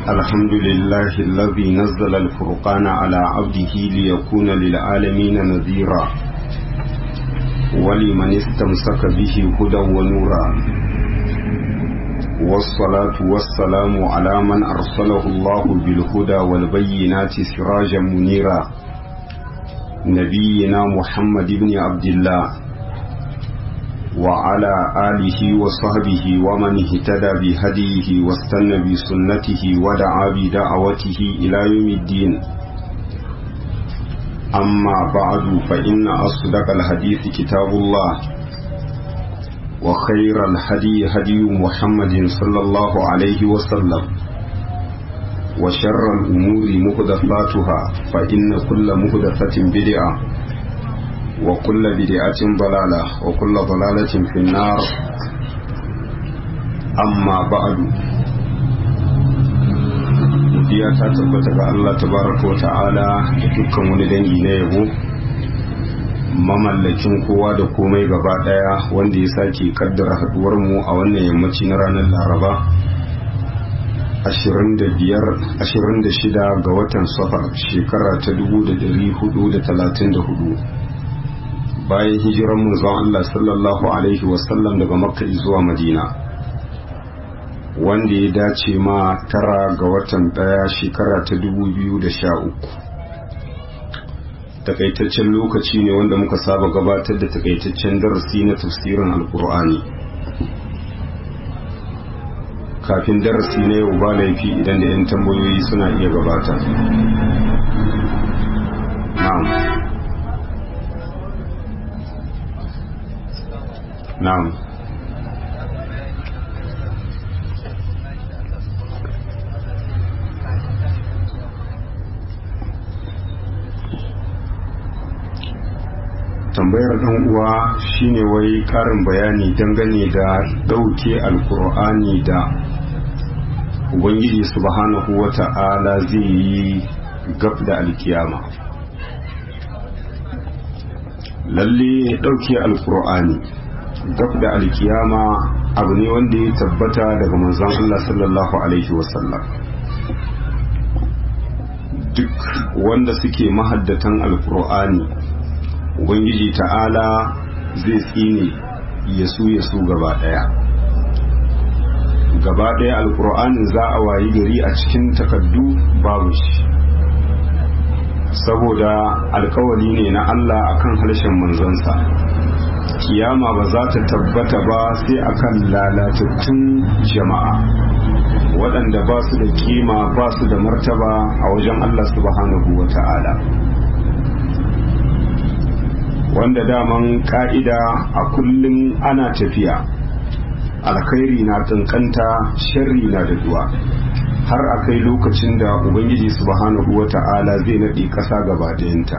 الحمد لله الذي نزل الفرقان على عبده ليكون للعالمين نذيرا ولمن استمسك به هدى ونورا والصلاة والسلام على من أرسله الله بالهدى والبينات سراجا منيرا نبينا محمد بن عبد الله وعلى آله وصحبه ومن اهتدى بهديه واستنى بسنته ودعا بدعوته إلى يوم الدين أما بعد فإن أصدق الحديث كتاب الله وخير الهدي هدي محمد صلى الله عليه وسلم وشر الأمور مهدفاتها فإن كل مهدفة بدعة وكل بدعة ضلالة وكل ضلالة في النار أما بعد godiya ta tabbata ga Allah tabaraka wa ta'ala da dukkan wani dangi na yabo mamallakin kowa da komai gaba daya wanda ya sake kaddara haduwar mu a wannan yammaci na ranar Laraba 26 ga watan safar shekara ta 1434 bayan hijiran manzon Allah sallallahu alaihi wasallam daga makka zuwa madina wanda ya dace ma tara ga watan daya shekara ta 2013 takaitaccen lokaci ne wanda muka saba gabatar da takaitaccen darasi na tafsirin alkur'ani kafin darasi na yau ba laifi idan da 'yan tambayoyi suna iya gabata na'am na'am tambayar dan uwa shine wai karin bayani dangane da dauke alkur'ani da ubangiji subhanahu wata'ala zai yi gab da alkiyama lalle dauke alkur'ani gab da alkiyama abu ne wanda ya tabbata daga manzon Allah sallallahu alaihi wasallam duk wanda suke mahaddatan alkur'ani ubangiji ta'ala zai tsine yasu yasu gaba daya gaba daya alkur'anin za a wayi gari a cikin takaddu babu shi saboda alkawari ne na Allah akan harshen manzansa kiyama ba za ta tabbata ba sai akan lalatattun jama'a waɗanda ba su da kima ba su da martaba a wajen Allah subhanahu wa ta'ala wanda daman ka'ida a kullum ana tafiya alkhairi na kankanta sharri na da duwa har a kai lokacin da ubangiji subhanahu wa ta'ala zai naɗe ƙasa gaba ɗayanta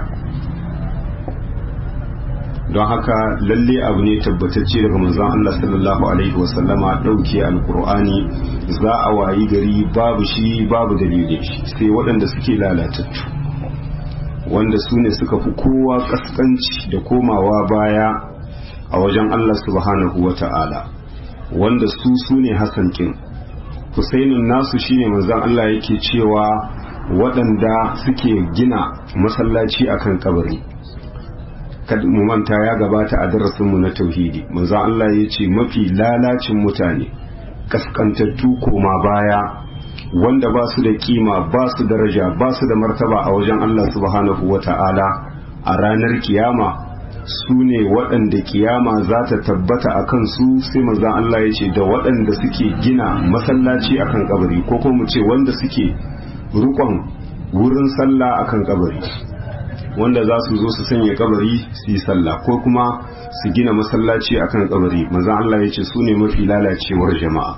don haka lalle abu ne tabbatacce daga manzon Allah sallallahu alaihi wasallama ɗauke alkur'ani za a wayi gari babu shi babu dalilin shi sai waɗanda suke lalatattu wanda su ne suka fi kowa kaskanci da komawa baya a wajen Allah subhanahu wa ta'ala wanda su su ne hasankin husainin nasu shine manzon Allah yake cewa waɗanda suke gina masallaci akan kabari mu manta ya gabata a darasinmu na tauhidi manzon Allah ya ce mafi lalacin mutane kaskantattu koma baya wanda ba su da kima ba su daraja ba su da martaba a wajen Allah subhanahu wa ta'ala a ranar kiyama su ne waɗanda kiyama za ta tabbata a kansu sai manzan Allah ya ce da waɗanda suke gina masallaci akan kabari ko kuma mu ce wanda suke rukon wurin sallah akan kabari wanda za su zo su sanya kabari su yi sallah ko kuma su gina masallaci akan kabari manzan Allah ya ce su ne mafi lalacewar jama'a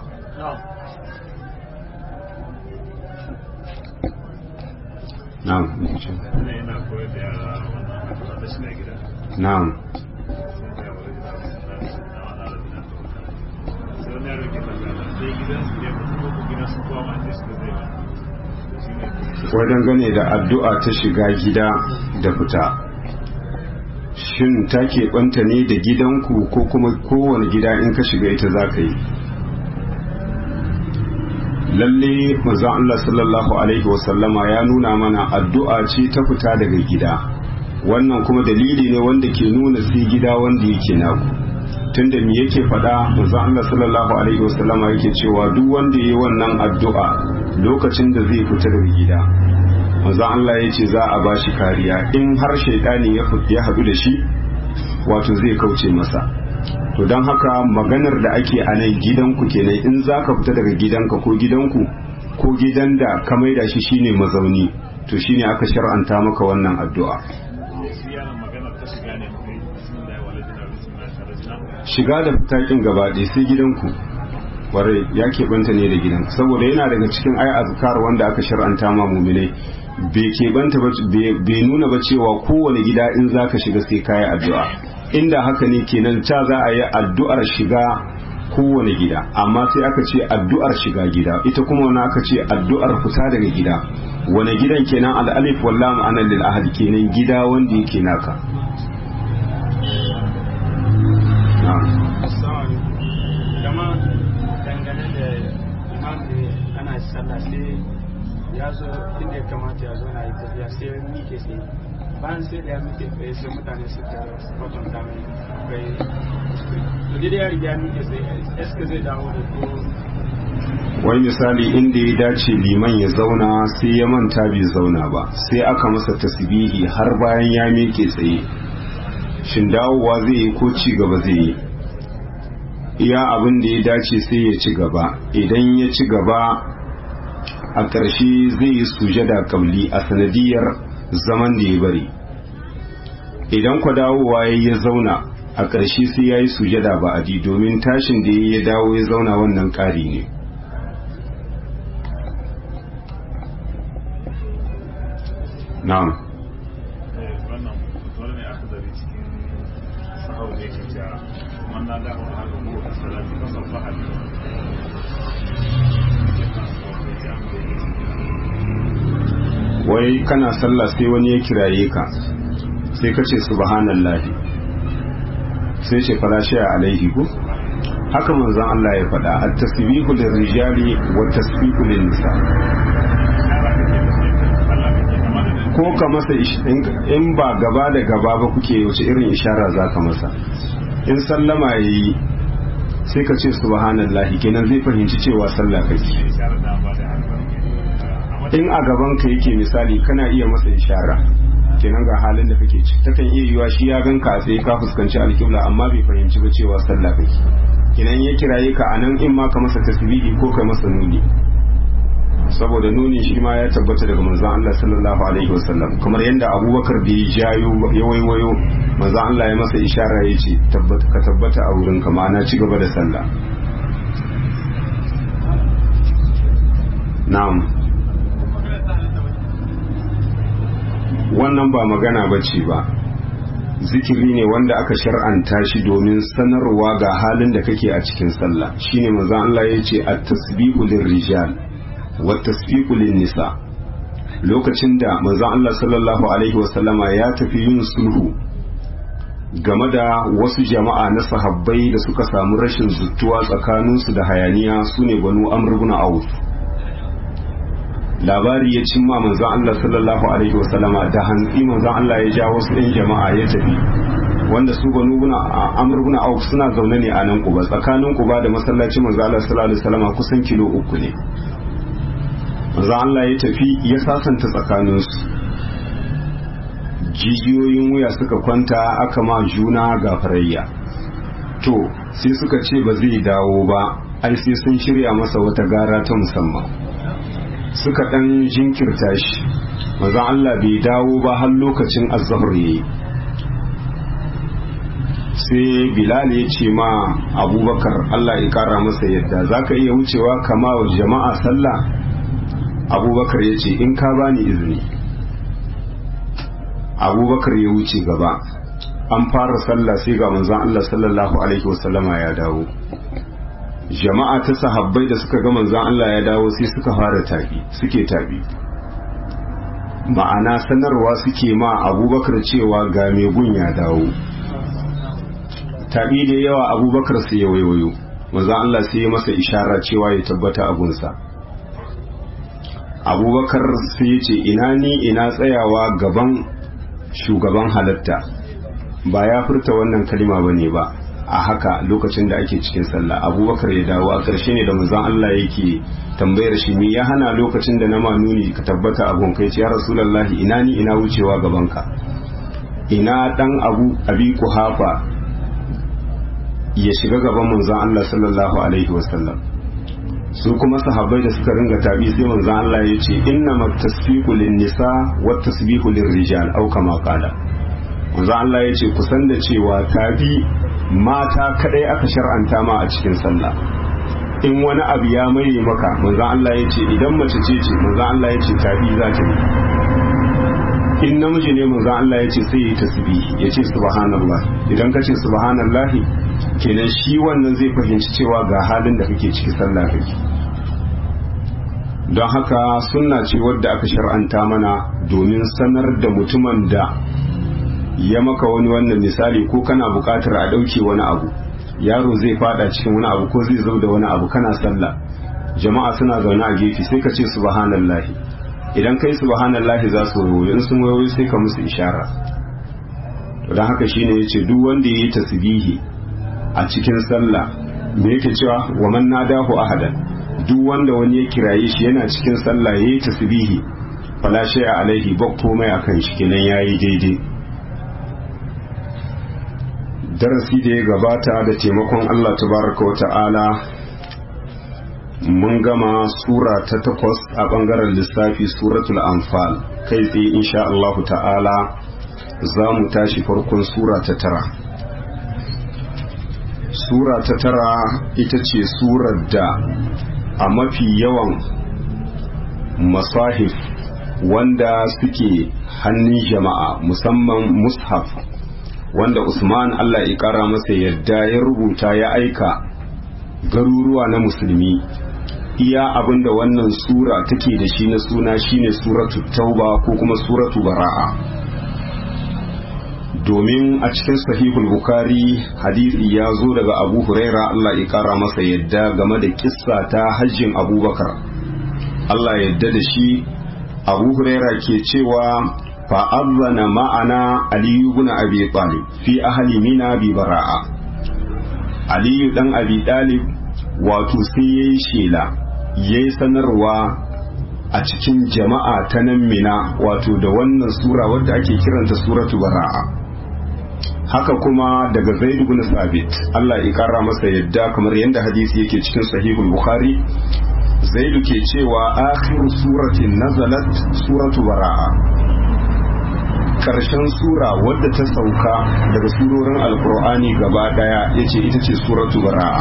na'am na'am wajen gane da addu'a ta shiga gida da fita shin ta keɓanta ne da gidanku ko kuma kowane gida in ka shiga ita za ka yi lalle manzon Allah sallallahu alaihi wasallama ya nuna mana addu'a ce ta fita daga gida wannan kuma dalili ne wanda ke nuna sai gida wanda yake naku tunda me yake faɗa manzon Allah sallallahu alaihi wasallama yake cewa duk wanda yayi wannan addu'a lokacin da zai fita daga gida manzon Allah ya ce za a bashi kariya in har shaidani ya haɗu da shi wato zai kauce masa to don haka maganar da ake a nan gidanku kenan in za ka fita daga gidanka ko gidanku ko gidan da ka maida shi shine mazauni to shine aka shar'anta maka wannan addu'a shiga da fitakin gaba ɗaya sai gidanku warai ya keɓanta ne da gidanku saboda yana daga cikin ai azkar wanda aka shar'anta ma muminai bai keɓanta bai nuna ba cewa kowane gida in za ka shiga sai kayi addu'a inda haka ne kenan ca za a yi addu'ar shiga kowane gida amma sai aka ce addu'ar shiga gida ita kuma wani aka ce addu'ar fita daga gida wani gidan kenan al'alif wallah ma'anar lil ahad kenan gida wanda yake naka ya zo inda ya kamata ya zo na yi tafiya sai ya mike sai bayan sai da ya mike tsaye sai mutane suka kwatanta mai kai to dai ya riga ya mike sai eska zai dawo da ko wai misali inda ya dace liman ya zauna sai ya manta bai zauna ba sai aka masa tasbihi har bayan ya mike tsaye shin dawowa zai yi ko ci gaba zai yi iya abin da ya dace sai ya ci gaba idan ya ci gaba a ƙarshe zai yi sujada kabli a sanadiyar zaman da ya bari idan kwa dawowa ya ya zauna a ƙarshe sai ya yi sujada ba adi domin tashin da ya dawo ya zauna wannan ƙari ne na'am wannan wani ne aka zari cikin sahau ne ke cewa wannan da aka haka ko a salati ba san fahali wai kana sallah sai wani ya kiraye ka sai ka ce subhanallahi sai ce farashi a alaihi ko haka manzon Allah ya faɗa at-tasbihu lirrijali wa tasbihu lin-nisa ko ka masa in ba gaba da gaba ba kuke wace irin ishara za ka masa in sallama ya yi sai ka ce subhanallahi kenan zai fahimci cewa sallah kake in a gaban ka yake misali kana iya masa ishara kenan ga halin da kake ci takan iya yiwa shi ya ganka a tsaye ka fuskanci alƙibla amma bai fahimci ba cewa sallah kake kenan ya kiraye ka anan in ma ka masa tasbihi ko ka masa nuni saboda nuni shi ma ya tabbata daga manzon Allah sallallahu alaihi wasallam kamar yadda Abubakar da ya jayo ya waiwayo manzon Allah ya masa ishara ya ce tabbata ka tabbata a wurin ka ma'ana ci gaba da sallah na'am wannan ba magana bace ba zikiri ne wanda aka shar'anta shi domin sanarwa ga halin da kake a cikin sallah shine manzon Allah ya ce at-tasbihu lirrijal wattasfiqu nisa lokacin da manzon Allah sallallahu alaihi wasallama ya tafi yin sulhu game da wasu jama'a na sahabbai da suka samu rashin zuttuwa tsakaninsu da hayaniya sune banu amr ibn auf labari ya cimma manzon Allah sallallahu alaihi wasallama da hantsi manzon Allah ya ja wasu ɗan jama'a ya tafi wanda su banu ibn amr ibn auf suna zaune ne a nan kuba tsakanin kuba da masallacin manzon Allah sallallahu alaihi wasallama kusan kilo uku ne manzo Allah ya tafi ya sasanta tsakaninsu jijiyoyin wuya suka kwanta aka ma juna gafarayya to sai suka ce ba zai dawo ba ai sai sun shirya masa wata gara ta musamman suka dan jinkirta shi manzo Allah bai dawo ba har lokacin azzahar yayi sai bilal ya ce ma abubakar Allah ya kara masa yadda zaka iya wucewa kama wa jama'a sallah abubakar ya ce in ka bani izini abubakar ya wuce gaba an fara sallah sai ga manzon Allah sallallahu alaihi wasallama ya dawo jama'a ta sahabbai da suka ga manzon Allah ya dawo sai suka fara tabi suke tabi ma'ana sanarwa suke ma abubakar cewa ga mai gun ya dawo tabi da yawa abubakar sai ya waiwayo manzon Allah sai ya masa ishara cewa ya tabbata abunsa abubakar sai ya ce ina ni ina tsayawa gaban shugaban halatta ba ya furta wannan kalima ba ne ba a haka lokacin da ake cikin sallah abubakar ya dawo a ƙarshe ne da manzon Allah yake tambayar shi me ya hana lokacin da na manuni ka tabbata abun kai ce ya rasulullahi ina ni ina wucewa gaban ka ina dan abu abi kuhafa ya shiga gaban manzon Allah sallallahu alaihi wasallam su kuma sahabbai da suka ringa tabi sai manzon Allah ya ce inna tasfiqu lin nisa wa tasbihu lir rijal au kama qala manzon Allah ya ce kusan da cewa tabi mata kadai aka shar'anta ma a cikin sallah in wani abu ya maye maka manzon Allah ya ce idan mace ce ce manzon Allah ya ce tabi za ta yi in namiji ne manzon Allah ya ce sai ya yi tasbihi ya ce subhanallah idan ka ce subhanallah kenan shi wannan zai fahimci cewa ga halin da kake ciki sallah kake don haka sunna ce wadda aka shar'anta mana domin sanar da mutumin da ya maka wani wannan misali ko kana buƙatar a ɗauke wani abu yaro zai fada cikin wani abu ko zai zo da wani abu kana sallah jama'a suna zaune a gefe sai ka ce subhanallahi idan kai subhanallahi za su wayo in sun wayo sai ka musu ishara don haka shine yace duk wanda yayi tasbihi a cikin sallah me yake cewa wa man nadahu ahadan duk wanda wani ya kiraye shi yana cikin sallah yayi tasbihi fala shay'a alaihi ba komai akan shi kenan yayi daidai darasi da ya gabata da taimakon Allah tabaraka wata'ala mun gama sura ta takwas a bangaren lissafi suratul anfal kai tsaye insha Allah ta'ala za mu tashi farkon sura ta tara sura ta tara ita ce surar da a mafi yawan masahif wanda suke hannun jama'a musamman mushaf wanda Usman Allah ya kara masa yadda ya rubuta ya aika garuruwa na musulmi iya abinda wannan sura take da shi na suna shine suratu tauba ko kuma suratu bara'a domin a cikin sahihul bukari hadisi ya zo daga abu huraira Allah ya kara masa yadda game da kissa ta hajjin abubakar Allah yadda da shi abu huraira ke cewa فأذن معنا علي بن أبي طالب في أهل منا ببراءة علي بن أبي طالب wato sai ya yi shela ya yi sanarwa a cikin jama'a ta nan mina wato da wannan sura wadda ake kiranta suratu bara'a haka kuma daga zaid ibn sabit Allah ya kara masa yadda kamar yadda hadisi yake cikin sahihul bukhari zaidu ke cewa akhiru suratin nazalat suratu bara'a karshen sura wadda ta sauka daga surorin alkur'ani gaba daya yace ita ce suratu bara'a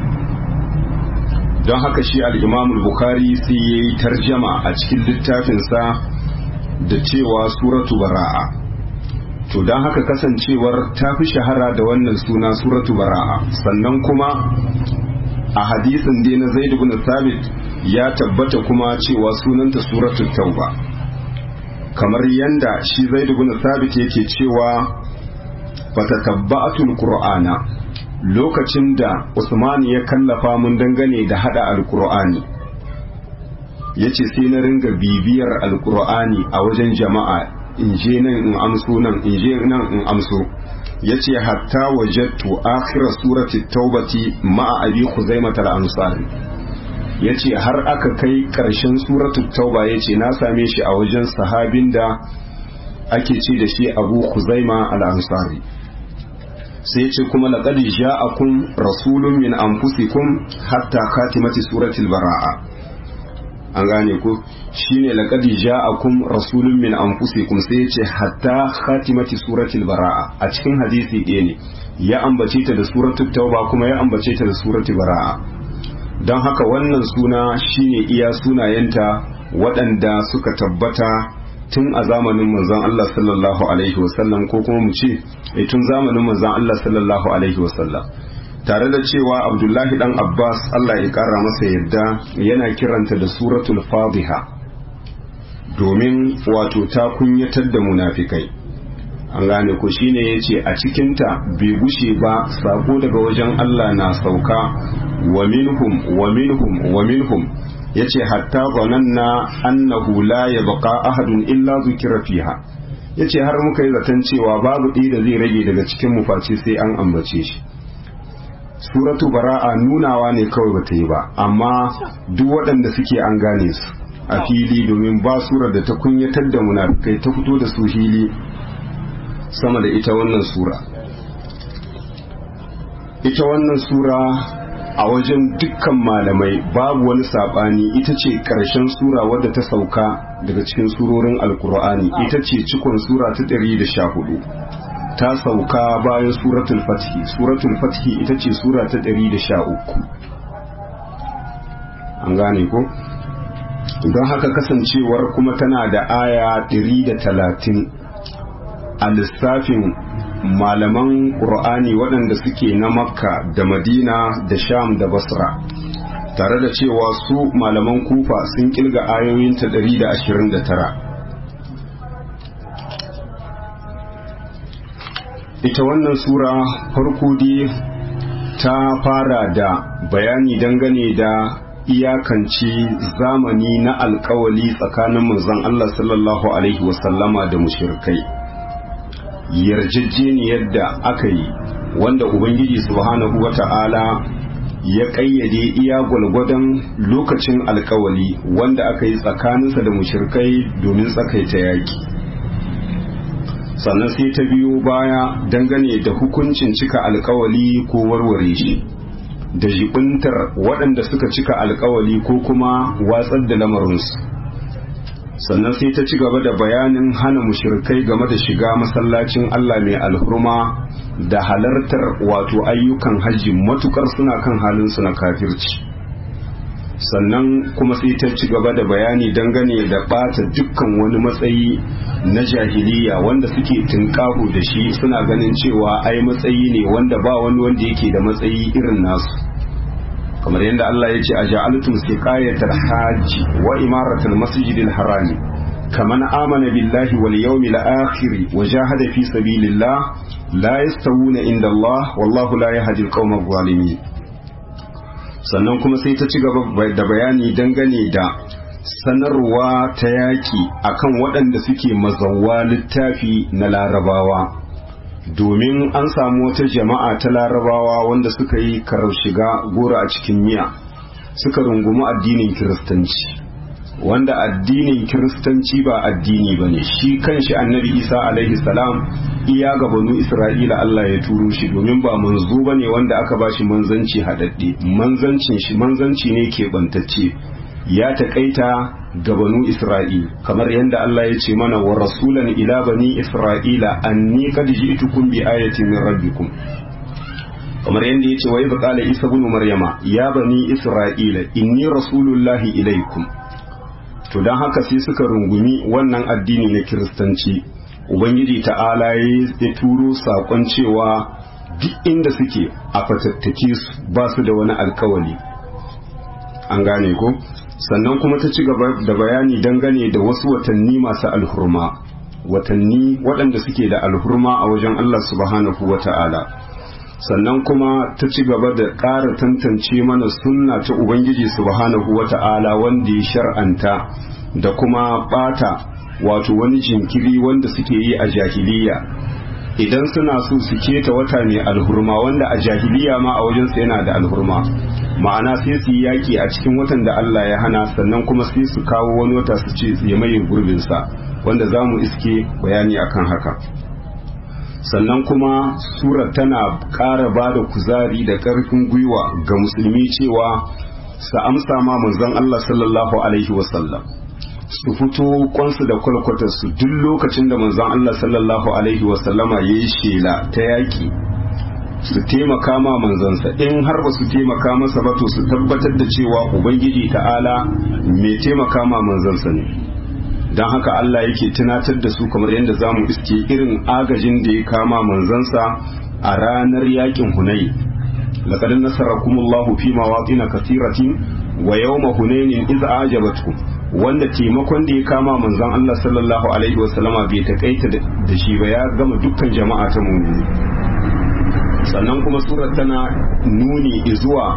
don haka shi al-imamul bukhari sai yayi tarjama a cikin littafinsa da cewa suratu bara'a to don haka kasancewar ta fi shahara da wannan suna suratu bara'a sannan kuma a hadisin dai na zaid ibn thabit ya tabbata kuma cewa sunanta suratu tauba kamar yanda shi zai ibn sabit yake cewa fatatabba'atul qur'ana lokacin da Usman ya kallafa mun dangane da hada alqur'ani yace sai na ringa bibiyar alqur'ani a wajen jama'a in je nan in amso nan in je nan in amso yace hatta wajadtu akhir surati taubati ma'a abi khuzaimah al-ansari ya ce har aka kai ƙarshen suratul tauba ya ce na same shi a wajen sahabin da ake ce da shi abu huzaima al'ansari sai ce kuma laƙad ja'akum rasulun min anfusikum hatta katimati suratul bara'a an gane ku shine laqad ja'akum rasulun min anfusikum sai yace hatta khatimati suratul bara'a a cikin hadisi ɗaya ne ya ambace ta da suratul tauba kuma ya ambace ta da suratul bara'a don haka wannan suna shine iya sunayenta waɗanda suka tabbata tun a zamanin manzon Allah sallallahu alaihi wasallam ko kuma mu ce tun zamanin manzon Allah sallallahu alaihi wasallam tare da cewa Abdullahi dan Abbas Allah ya kara masa yadda yana kiranta da suratul fadiha domin wato ta kunyatar da munafikai an gane ko shine yace a cikinta bai gushe ba sako daga wajen Allah na sauka wa minhum wa minhum wa minhum yace hatta zananna annahu la yabqa ahadun illa zukira fiha yace har muka yi zaton cewa babu ɗaya da zai rage daga cikin mu face sai an ambace shi suratu bara'a nunawa ne kawai bata yi ba amma duk waɗanda suke an gane su a fili domin ba surar da ta kunyatar da munafikai ta fito da su fili sama da ita wannan sura ita wannan sura a wajen dukkan malamai babu wani saɓani ita ce ƙarshen sura wadda ta sauka daga cikin surorin alkur'ani ita ce cikon sura ta 114 ta sauka bayan suratul fathi suratul fathi ita ce sura ta 113 an gane ko don haka kasancewar kuma tana da aya 130 a lissafin malaman ƙur'ani waɗanda suke na makka da madina da sham da basra tare da cewa su malaman kufa sun kilga ayoyinta 129 ita wannan sura farko dai ta fara da bayani dangane da iyakance zamani na alkawali tsakanin manzon Allah sallallahu alaihi wasallama da mushrikai yarjejeniyar da aka yi wanda ubangiji subhanahu wata'ala ya kayyade iya gwalgwadon lokacin alkawali wanda aka yi tsakaninsa da mushrikai domin tsakaita yaki sannan sai ta biyo baya dangane da hukuncin cika alkawali ko warware shi da jibintar waɗanda suka cika alkawali ko kuma watsar da lamarinsu sannan sai ta ci gaba da bayanin hana mushrikai game da shiga masallacin Allah mai alhurma da halartar wato ayyukan hajji matukar suna kan halinsu na kafirci sannan kuma sai ta ci gaba da bayani dangane da ɓata dukkan wani matsayi na jahiliya wanda suke tunƙaho da shi suna ganin cewa ai matsayi ne wanda ba wani wanda yake da matsayi irin nasu kamar yadda Allah ya ce a ja'altum siqayatal hajji wa imaratul masjidil harami kaman amana billahi wal yawmil akhir wa jahada fi sabilillah la yastawuna inda Allah wallahu la yahdi al zalimin sannan kuma sai ta ci gaba da bayani dangane da sanarwa ta yaki akan waɗanda suke mazawa littafi na larabawa domin an samu wata jama'a ta larabawa wanda suka yi karar shiga gora a cikin miya suka rungumi addinin kiristanci wanda addinin kiristanci ba addini ba ne shi kanshi annabi isa alaihi salam iya ga banu isra'ila allah ya turo shi domin ba manzo ba ne wanda aka ba shi manzanci haɗaɗɗe manzancin shi manzanci ne keɓantacce ya taƙaita ga banu Isra'il kamar yadda Allah ya ce mana wa rasulan ila bani Isra'ila anni qad ji'tukum bi ayatin min rabbikum kamar yadda ya ce wa idh qala Isa ibn Maryama ya bani Isra'ila inni rasulullahi ilaikum to dan haka sai suka rungumi wannan addini na kiristanci ubangiji ta'ala ya turo sakon cewa duk inda suke a fatattake su ba su da wani alkawali an gane ko sannan kuma ta ci gaba da bayani dangane da wasu watanni masu alhurma watanni waɗanda suke da alhurma a wajen Allah subhanahu wa ta'ala sannan kuma ta ci gaba da ƙara tantance mana sunna ta Ubangiji subhanahu wa ta'ala wanda ya shar'anta da kuma ɓata wato wani jinkiri wanda suke yi a jahiliya idan suna so su keta wata mai alhurma wanda a jahiliya ma a wajensu yana da alhurma ma'ana sai su yi yaƙi a cikin watan da Allah ya hana sannan kuma sai su kawo wani wata su ce ya maye gurbinsa wanda za mu iske bayani akan haka sannan kuma surar tana ƙara ba da kuzari da ƙarfin gwiwa ga musulmi cewa su amsa ma manzon Allah sallallahu alaihi wasallam su fito kwansu da kwalkwatarsu duk lokacin da manzon Allah sallallahu alaihi wasallama ya yi shela ta yaƙi su taimaka ma manzansa in har ba su taimaka masa ba to su tabbatar da cewa ubangiji ta'ala mai taimaka ma manzansa ne don haka Allah yake tunatar da su kamar yadda za mu iske irin agajin da ya kama manzansa a ranar yakin hunai laqad nasarakumullahu fi mawatin kathiratin wa yawma hunainin iz ajabatkum wanda taimakon da ya kama manzon Allah sallallahu alaihi wasallama bai takaita da shi ba ya gama dukkan jama'a ta mu'mini sannan kuma surar tana nuni zuwa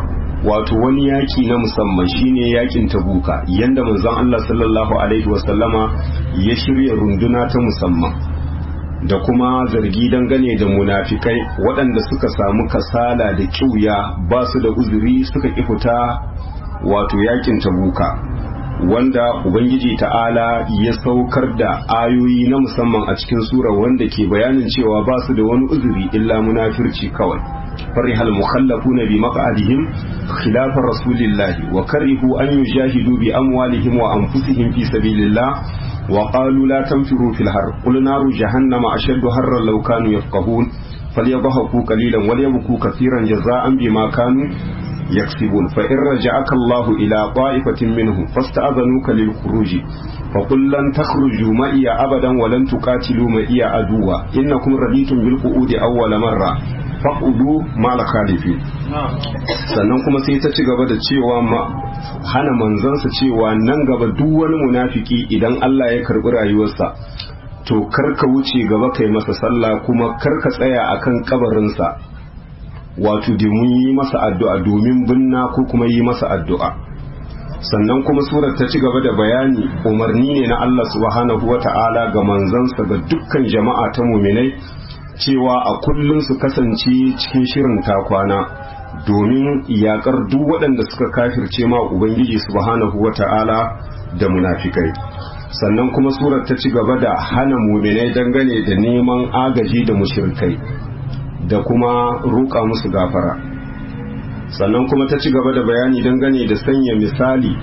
wato wani yaki na musamman shine yakin tabuka yanda manzon Allah sallallahu alaihi wasallama ya shirya runduna ta musamman da kuma zargi dangane da munafikai waɗanda suka samu kasala da kiuya ba su da uzuri suka ƙi fita wato yakin tabuka wanda ubangiji ta'ala ya saukar da ayoyi na musamman a cikin sura wanda ke bayanin cewa ba su da wani uzuri illa munafirci kawai فرح المخلفون بمقعدهم خلاف رسول الله وكرهوا أن يجاهدوا بأموالهم وأنفسهم في سبيل الله وقالوا لا تنفروا في الحر قل نار جهنم أشد حرا لو كانوا يفقهون فليضحكوا قليلا وليبكوا كثيرا جزاء بما كانوا يكسبون فإن رجعك الله إلى طائفة منهم فاستأذنوك للخروج فقل لن تخرجوا معي أبدا ولن تقاتلوا معي عدوا إنكم رضيتم بالقعود أول مرة faƙudu mala khalifi sannan kuma sai ta ci gaba da cewa hana manzansa cewa nan gaba duk wani munafiki idan Allah ya karɓi rayuwarsa to karka wuce gaba kai masa sallah kuma karka tsaya akan kabarinsa wato domin yi masa addu'a domin binna ko kuma yi masa addu'a sannan kuma surar ta ci gaba da bayani umarni ne na Allah subhanahu wa ta'ala ga manzansa ga dukkan jama'a ta muminai cewa a kullum su kasance cikin shirin takwana domin yakar duk waɗanda suka kafirce ma ubangiji subhanahu wata'ala da munafikai sannan kuma surar ta ci gaba da hana muminai dangane da neman agaji da mushrikai da kuma roƙa musu gafara sannan kuma ta ci gaba da bayani dangane da sanya misali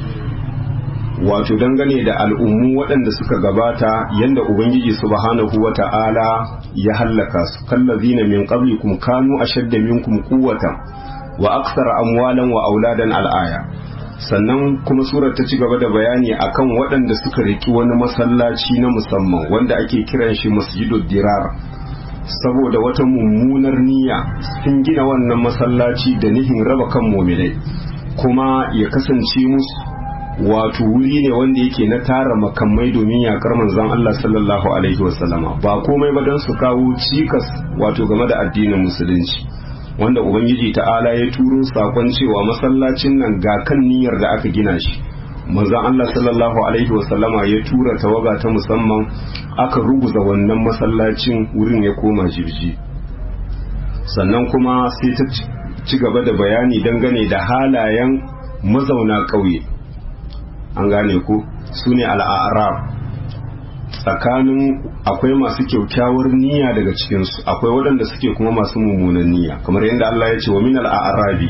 wato dangane da al'ummu waɗanda suka gabata yadda ubangiji subhanahu wa ta'ala ya hallaka su kallazina min qablikum kanu ashadda minkum quwwatan wa aksara amwalan wa auladan al'aya sannan kuma surar ta ci gaba da bayani akan waɗanda suka riki wani masallaci na musamman wanda ake kiran shi masjidud dirar saboda wata mummunar niyya sun gina wannan masallaci da nihin raba kan muminai kuma ya kasance musu wato wuri ne wanda yake na tara makamai domin yakar manzon Allah sallallahu alaihi wasallama ba komai ba don su kawo cikas wato game da addinin musulunci wanda ubangiji ta'ala ya turo sakon cewa masallacin nan ga kan niyyar da aka gina shi manzon Allah sallallahu alaihi wasallama ya tura tawaga ta musamman aka ruguza wannan masallacin wurin ya koma jirji sannan kuma sai ta ci gaba da bayani dangane da halayen mazauna ƙauye an gane ku su ne al'arab tsakanin akwai masu kyaukyawar niyya daga cikinsu akwai waɗanda suke kuma masu mummunan niyya kamar yadda Allah ya ce wa min al'arabi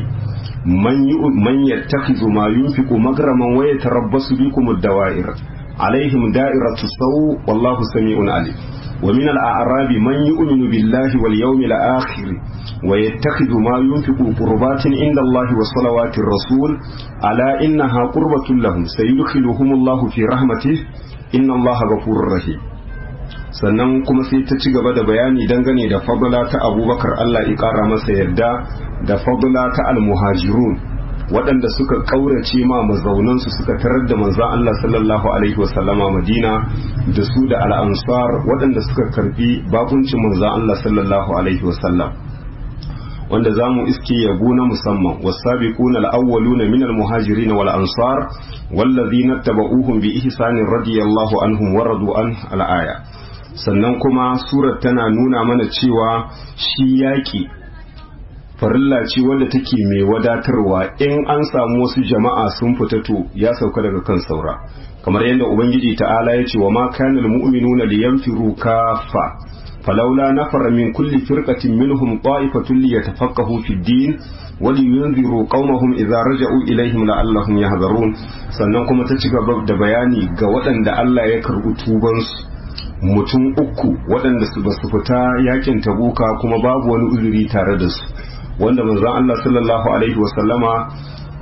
man yattakhidhu ma yunfiqu magraman wa yatarabbasu bikum ad-dawa'ir alaihim da'iratu saw wallahu sami'un alim wa min al'arabi man yu'minu billahi wal yawmil akhir wa yattakhidhu ma yunfiqu qurbatin inda Allah wa salawatir rasul ala innaha qurbatun lahum sayudkhiluhumullahu fi rahmatihi inna allaha ghafurur rahim sannan kuma sai ta ci gaba da bayani dangane da fadla ta abubakar Allah ya kara masa yarda da fadla ta almuhajirun waɗanda suka ƙaurace ma mazaunansu suka tarar da manzan Allah sallallahu alaihi wasallama madina da su da al'ansar waɗanda suka karbi bakuncin manzan Allah sallallahu alaihi wasallam wanda za mu iske yabo na musamman wasabiquna al-awwaluna min al-muhajirin wal ansar wallazina tabauhum bi ihsanin radiyallahu anhum wa radu an al-aya sannan kuma surar tana nuna mana cewa shi yaki farilla ce wanda take mai wadatarwa in an samu wasu jama'a sun fita to ya sauka daga kan saura kamar yadda ubangiji ta'ala ya ce wa ma kana al-mu'minuna liyanfiru kaffa فلولا نفر من كل فرقة منهم طائفة ليتفقهوا في الدين ولينذروا قومهم إذا رجعوا إليهم لعلهم يحذرون sannan kuma ta ci gaba da bayani ga waɗanda Allah ya karɓi tubansu mutum uku waɗanda su ba su fita yakin tabuka kuma babu wani uzuri tare da su wanda manzon Allah sallallahu alaihi wasallama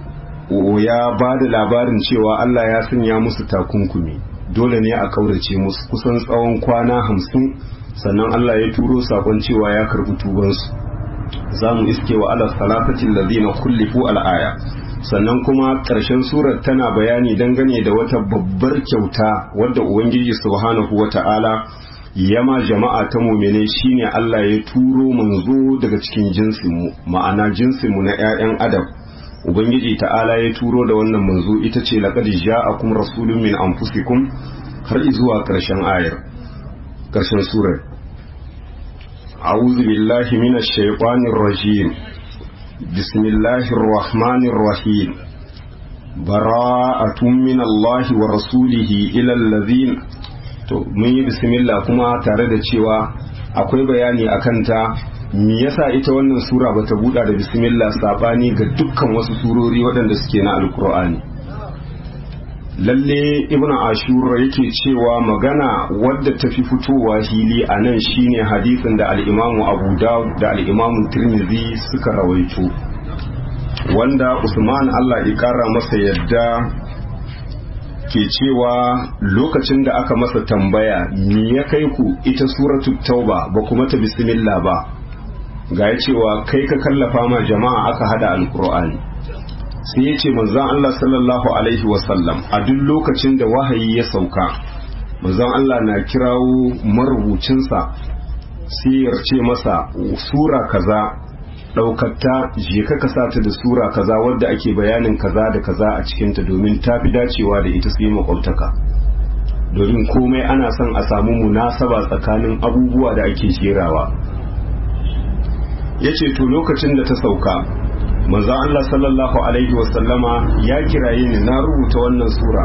ya ba da labarin cewa Allah ya sanya musu takunkumi dole ne a kaurace musu kusan tsawon kwana hamsin sannan Allah ya turo sakon cewa ya karbi tubansu za mu iske wa ala salafatin lazina kullifu al'aya sannan kuma ƙarshen surar tana bayani dangane da wata babbar kyauta wadda ubangiji subhanahu wa ta'ala yama jama'a ta mumene shine Allah ya turo manzo daga cikin jinsinmu ma'ana jinsinmu na 'ya'yan adam ubangiji ta'ala ya turo da wannan manzo ita ce laqad ja'akum rasulun min anfusikum har zuwa ƙarshen ayar ƙarshen surar a'udhu billahi minash shaitanir rajim bismillahir rahmanir rahim bara'atun min Allah wa rasulihi ila allazina to mun yi bismillah kuma tare da cewa akwai bayani akan ta me yasa ita wannan sura bata buɗa da bismillah sabani ga dukkan wasu surori waɗanda suke na alkur'ani lalle ibnu ashura yake cewa magana wadda ta fi fitowa hili a nan shine hadisin da al'imamu abu dawud da al'imamu tirmidhi suka rawaito wanda usman allah ya kara masa yadda ke cewa lokacin da aka masa tambaya me ya kai ku ita suratul tauba ba kuma ta bismillah ba ga ya cewa kai ka kallafa ma jama'a aka hada alkur'ani sai ya ce manzan Allah sallallahu alaihi wasallam a duk lokacin da wahayi ya sauka manzan Allah na kirawo marubucinsa sai ya ce masa sura kaza ɗaukatta je ka kasa ta da sura kaza wadda ake bayanin kaza da kaza a cikinta domin ta fi dacewa da ita su yi makwabtaka domin komai ana son a samu munasaba tsakanin abubuwa da ake jerawa ya ce to lokacin da ta sauka manzo Allah sallallahu alaihi wasallama ya kiraye ni na rubuta wannan sura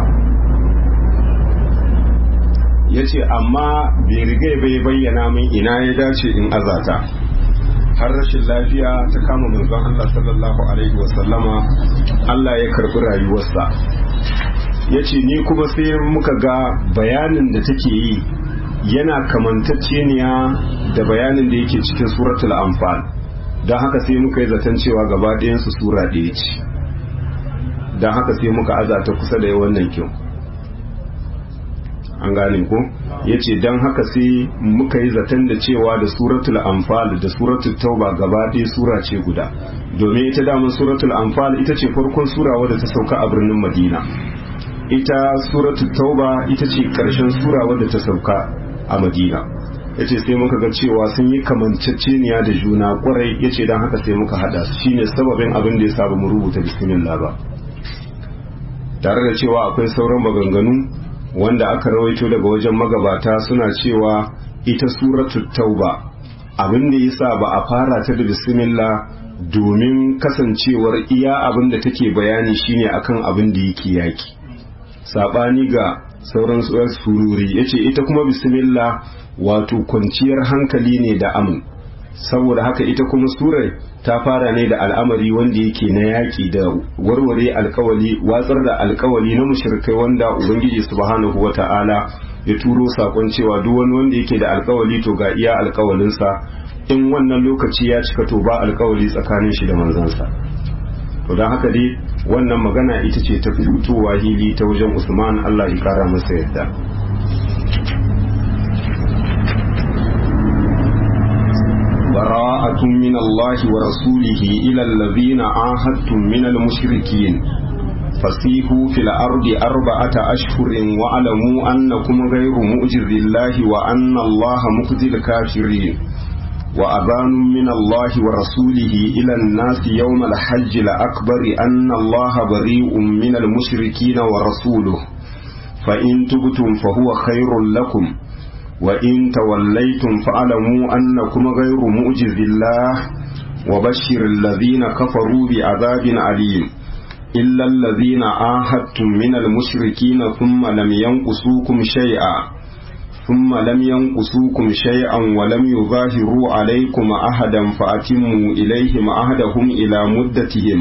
ya ce amma bai riga bai bayyana min ina ya dace in azata har rashin lafiya ta kama manzon Allah sallallahu alaihi wasallama Allah ya karbi rayuwarsa ya ce ni kuma sai muka ga bayanin da take yi yana kamantacceniya da bayanin da yake cikin suratul anfal don haka sai muka yi zaton cewa gaba ɗayansu sura ɗaya ce don haka sai muka azata kusa da wannan kyau an gane ko ya ce don haka sai muka yi zaton da cewa da suratul anfal da suratul tauba gaba ɗaya sura ce guda domin ita damar suratul anfal ita ce farkon sura wadda ta sauka a birnin madina ita suratul tauba ita ce ƙarshen sura wadda ta sauka a madina ya ce sai muka ga cewa sun yi kamanceceniya da juna kwarai ya ce don haka sai muka hada su shine sababin abin da ya saba mu rubuta bismillah ba tare da cewa akwai sauran maganganu wanda aka rawaito daga wajen magabata suna cewa ita suratu tauba abin da yasa ba a fara ta da bismillah domin kasancewar iya abin da take bayani shine akan abin da yake yaki sabani ga sauran sururi yace ita kuma bismillah wato kwanciyar hankali ne da amin saboda haka ita kuma surar ta fara ne da al'amari wanda yake na yaƙi da warware alkawali watsar da alkawali na mushrikai wanda ubangiji subhanahu wata'ala ya turo sakon cewa duk wani wanda yake da alkawali to ga iya alkawalinsa in wannan lokaci ya cika to ba alkawali tsakanin shi da manzansa to don haka dai wannan magana ita ce ta fitowa hili ta wajen usman allah ya kara masa yadda براءة من الله ورسوله إلى الذين عاهدتم من المشركين فسيحوا في الأرض أربعة أشهر واعلموا أنكم غير مؤجز الله وأن الله مخزي الكافرين وأذان من الله ورسوله إلى الناس يوم الحج الأكبر أن الله بريء من المشركين ورسوله فإن تبتم فهو خير لكم وإن توليتم فاعلموا أنكم غير مؤجز الله وبشر الذين كفروا بعذاب عليم إلا الذين عاهدتم من المشركين ثم لم ينقصوكم شيئا ثم لم ينقصوكم شيئا ولم يظاهروا عليكم أحدا فأتموا إليهم عهدهم إلى مدتهم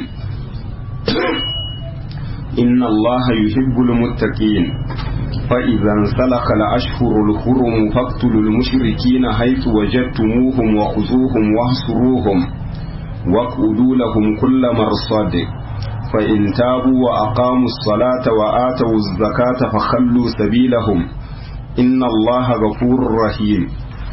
إن الله يحب المتقين فإذا انسلخ الأشهر الحرم فاقتلوا المشركين حيث وجدتموهم وخذوهم واحصروهم واقعدوا لهم كل مرصد فإن تابوا وأقاموا الصلاة وآتوا الزكاة فخلوا سبيلهم إن الله غفور رحيم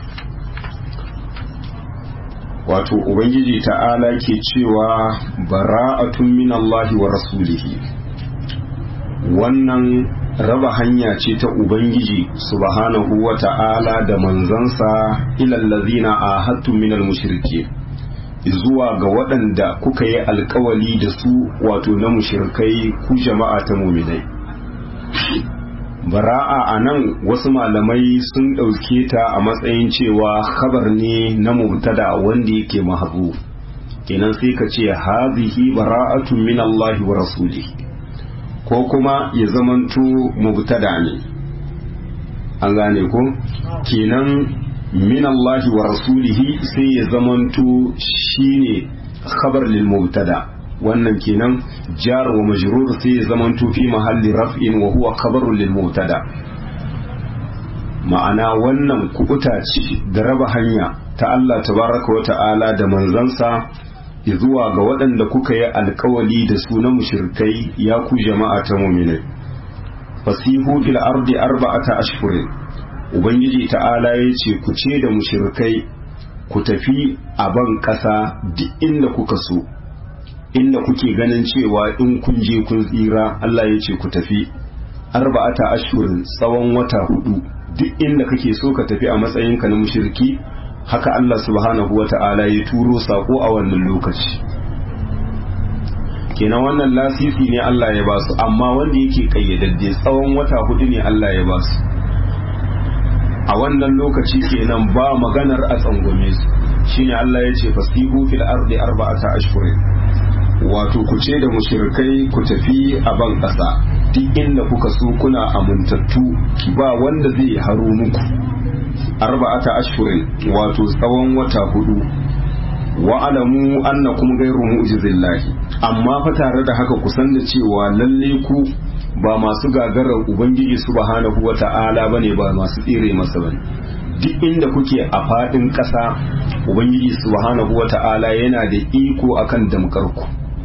wato ubangiji ta'ala ke cewa bara'atun min Allah wa rasulihi wannan raba hanya ce ta ubangiji subhanahu wa ta'ala da manzansa ilallazina ahadtum minal mushriki zuwa ga waɗanda kuka yi alkawali da su wato na mushirkai ku jama'a ta muminai bara'a a nan wasu malamai sun ɗauke ta a matsayin cewa khabar ne na mubtada wanda yake mahabu kenan sai ka ce hazihi bara'atun min Allah wa rasuli ko kuma ya zamanto mubtada ne an gane ko kenan min Allah wa rasulihi sai ya zamanto shine khabar lil mubtada wannan kenan jar wa majrur sai ya zamanto fi mahalli raf'in wa huwa khabarun lil mubtada ma'ana wannan kubuta ce da raba hanya ta Allah tabaraka wa ta'ala da manzansa zuwa ga waɗanda kuka yi alkawali da su na mushrikai ya ku jama'a ta mu'minai fasihu fil ardi arba'ata ashhurin ubangiji ta'ala ya ce ku ce da mushrikai ku tafi a ban ƙasa duk inda kuka so inda kuke ganin cewa in kun je kun tsira Allah ya ce ku tafi arba'ata ashurin tsawon wata hudu duk inda kake so ka tafi a matsayinka na mushriki haka Allah subhanahu wa ta'ala ya turo sako a wannan lokaci kenan wannan lasisi ne Allah ya basu amma wanda yake kayyadadde tsawon wata hudu ne Allah ya basu a wannan lokaci kenan ba maganar a tsangwame su shine Allah ya ce fasihu fil ardi arba'ata ashhurin wato ku ce da mushrikai ku tafi a ban ƙasa duk inda kuka so kuna amintattu ba wanda zai haro muku arba'ata ashhurin wato tsawon wata hudu wa alamu annakum ghayru mu'jizillahi amma fa tare da haka ku san da cewa lalle ku ba masu gagarar ubangiji subhanahu wata'ala bane ba masu tsire masa bane duk inda kuke a fadin ƙasa ubangiji subhanahu wata'ala yana da iko akan damkarku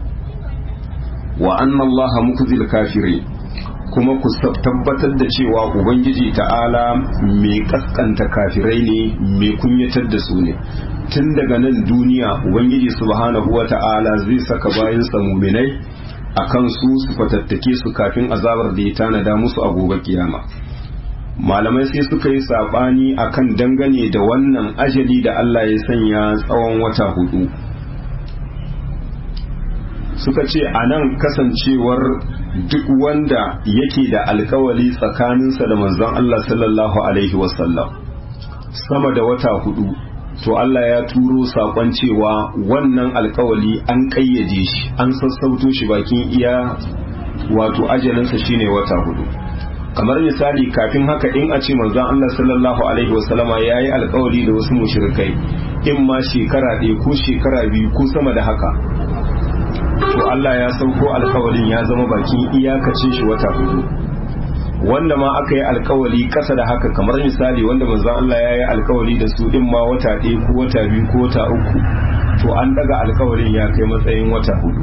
wa anna allaha mukzil kafirin kuma ku tabbatar da cewa ubangiji ta'ala mai kaskanta kafirai ne mai kunyatar da su ne tun daga nan duniya ubangiji subhanahu wa ta'ala zai saka bayansa muminai a kan su su fatattake su kafin azabar da ya tanada musu a gobe kiyama malamai sai suka yi saɓani akan dangane da wannan ajali da Allah ya sanya tsawon wata hudu suka ce a nan kasancewar duk wanda yake da alkawali tsakaninsa da manzon Allah sallallahu alaihi wasallam sama da wata hudu to Allah ya turo sakon cewa wannan alkawali an kayyade shi an sassauto shi bakin iya wato ajalinsa shine wata hudu kamar misali kafin haka in a ce manzon Allah sallallahu alaihi wasallama ya yi alkawali da wasu mushrikai in ma shekara ɗaya ko shekara biyu ko sama da haka to Allah ya sauko alkawalin ya zama bakin iyakacin shi wata hudu wanda ma aka yi alkawali kasa da haka kamar misali wanda manzon Allah ya yi alkawali da su din ma wata ɗaya ko wata biyu ko wata uku to an daga alkawalin ya kai matsayin wata hudu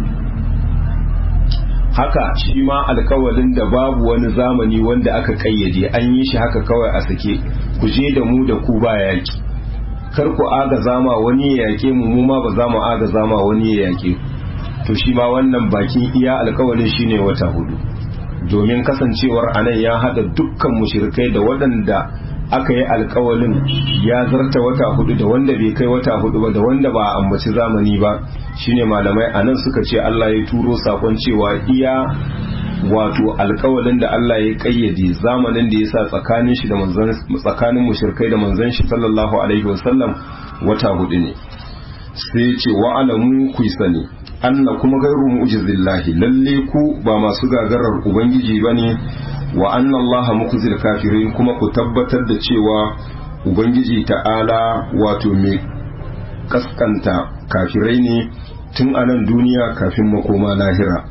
haka shi ma alkawalin da babu wani zamani wanda aka kayyade an yi shi haka kawai a sake ku je da mu da ku ba yaki kar ku aga zama wani ya yake mu mu ma ba za mu aga zama wani ya yake to shi ma wannan bakin iya alkawalin shine wata hudu domin kasancewar anan ya hada dukkan mushrikai da waɗanda aka yi alkawalin ya zarta wata hudu da wanda bai kai wata hudu ba da wanda ba a ambaci zamani ba shine malamai anan suka ce Allah ya turo sakon cewa iya wato alkawalin da Allah ya kayyade zamanin da ya sa tsakanin shi da manzon tsakanin mushrikai da manzon shi sallallahu alaihi wasallam wata hudu ne sai ya ce wa alamu ku sani anna kuma gairu mu'jizillahi lalle ku ba masu gagarar ubangiji bane wa anna Allah mukzil kafirin kuma ku tabbatar da cewa ubangiji ta'ala wato mai kaskanta kafirai ne tun a nan duniya kafin makoma lahira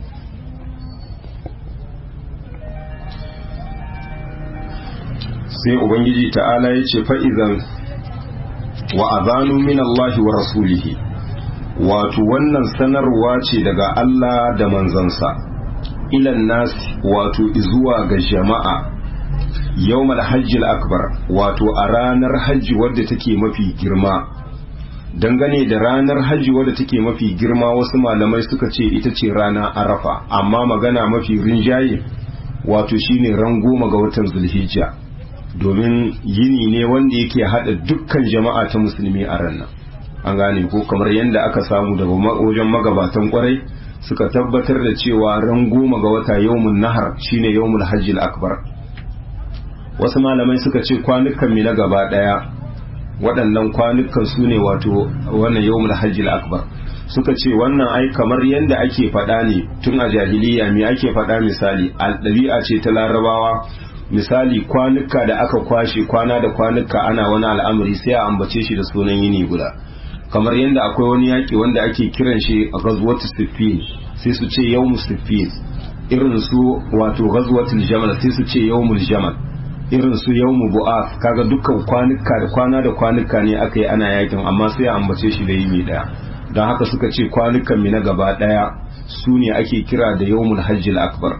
sai ubangiji ta'ala ya ce fa'izan wa azanu min Allah wa rasulihi wato wannan sanarwa ce daga Allah da manzansa ilan nasi wato zuwa ga jama'a yawmal hajjil akbar wato a ranar hajji wadda take mafi girma dangane da ranar hajji wadda take mafi girma wasu malamai suka ce ita ce rana arafa amma magana mafi rinjaye wato shine ran goma ga watan zulhijja domin yini ne wanda yake hada dukkan jama'a ta musulmi a ranar an gane ko kamar yadda aka samu daga wajen magabatan kwarai suka tabbatar da cewa ran goma ga wata yawmun nahar shine yawmul hajjil akbar wasu malamai suka ce kwanukan mi na gaba daya waɗannan kwanukan su ne wato wannan yawmul hajjil akbar suka ce wannan ai kamar yadda ake faɗa ne tun a jahiliya me ake faɗa misali ɗabi'a ce ta larabawa misali kwanuka da aka kwashe kwana da kwanuka ana wani al'amari sai a ambace shi da sunan yini guda kamar yadda akwai wani yaƙi wanda ake kiran shi a ghazwatu siffin sai su ce yawmu siffin irin su wato ghazwatul jamal sai su ce yawmul jamal irin su yawmu bu'ath kaga dukkan kwanuka da kwana da kwanuka ne aka yi ana yakin amma sai a ambace shi da yini daya don haka suka ce kwanukan mi na gaba daya su ne ake kira da yawmul hajjil akbar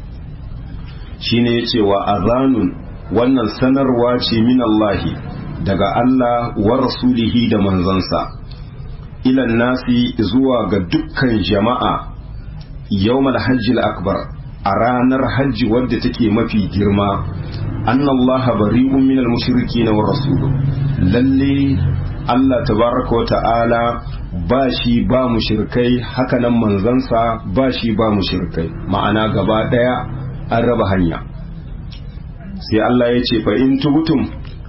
shine yace wa azanun wannan sanarwa ce min Allahi daga Allah wa rasulihi da manzansa ilan nasi zuwa ga dukkan jama'a yawmal hajjil akbar a ranar hajji wadda take mafi girma annallaha bari'un minal mushrikin wa rasuluhu lalle Allah tabaraka wa ta'ala ba shi ba mushrikai hakanan manzansa ba shi ba mushrikai ma'ana gaba daya an raba hanya sai Allah ya ce fa in tubtum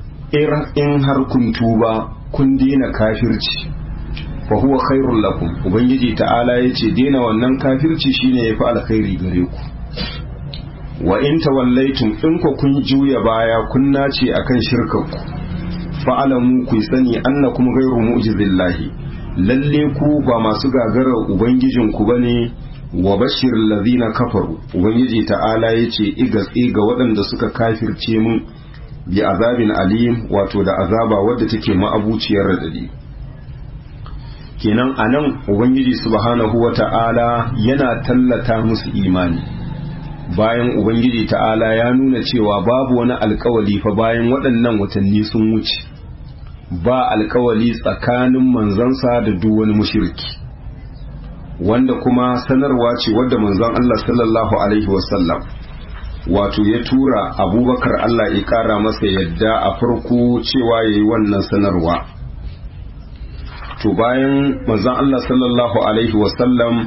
in har kun tuba kun dina kafirci fa huwa khairul lakum ubangiji ta'ala ya ce dina wannan kafirci shine yafi alkhairi gare ku wa in tawallaitum in ku kun juya baya kun nace akan shirkanku fa'alamu ku sani annakum ghairu mu'jizillahi lalle ku ba masu gagarar ubangijin ku bane wa bashir ladina kafaru ubangiji ta'ala yace igatsi ga waɗanda suka kafirce mun bi azabin alim wato da azaba wadda take ma'abuciyar radadi kenan anan ubangiji subhanahu wata'ala yana tallata musu imani bayan ubangiji ta'ala ya nuna cewa babu wani alkawali fa bayan waɗannan watanni sun wuce ba alkawali tsakanin manzansa da duk wani mushriki wanda kuma sanarwa ce wadda manzon Allah sallallahu alaihi wasallam wato ya tura abubakar Allah ya kara masa yadda a farko cewa ya yi wannan sanarwa to bayan manzon Allah sallallahu alaihi wasallam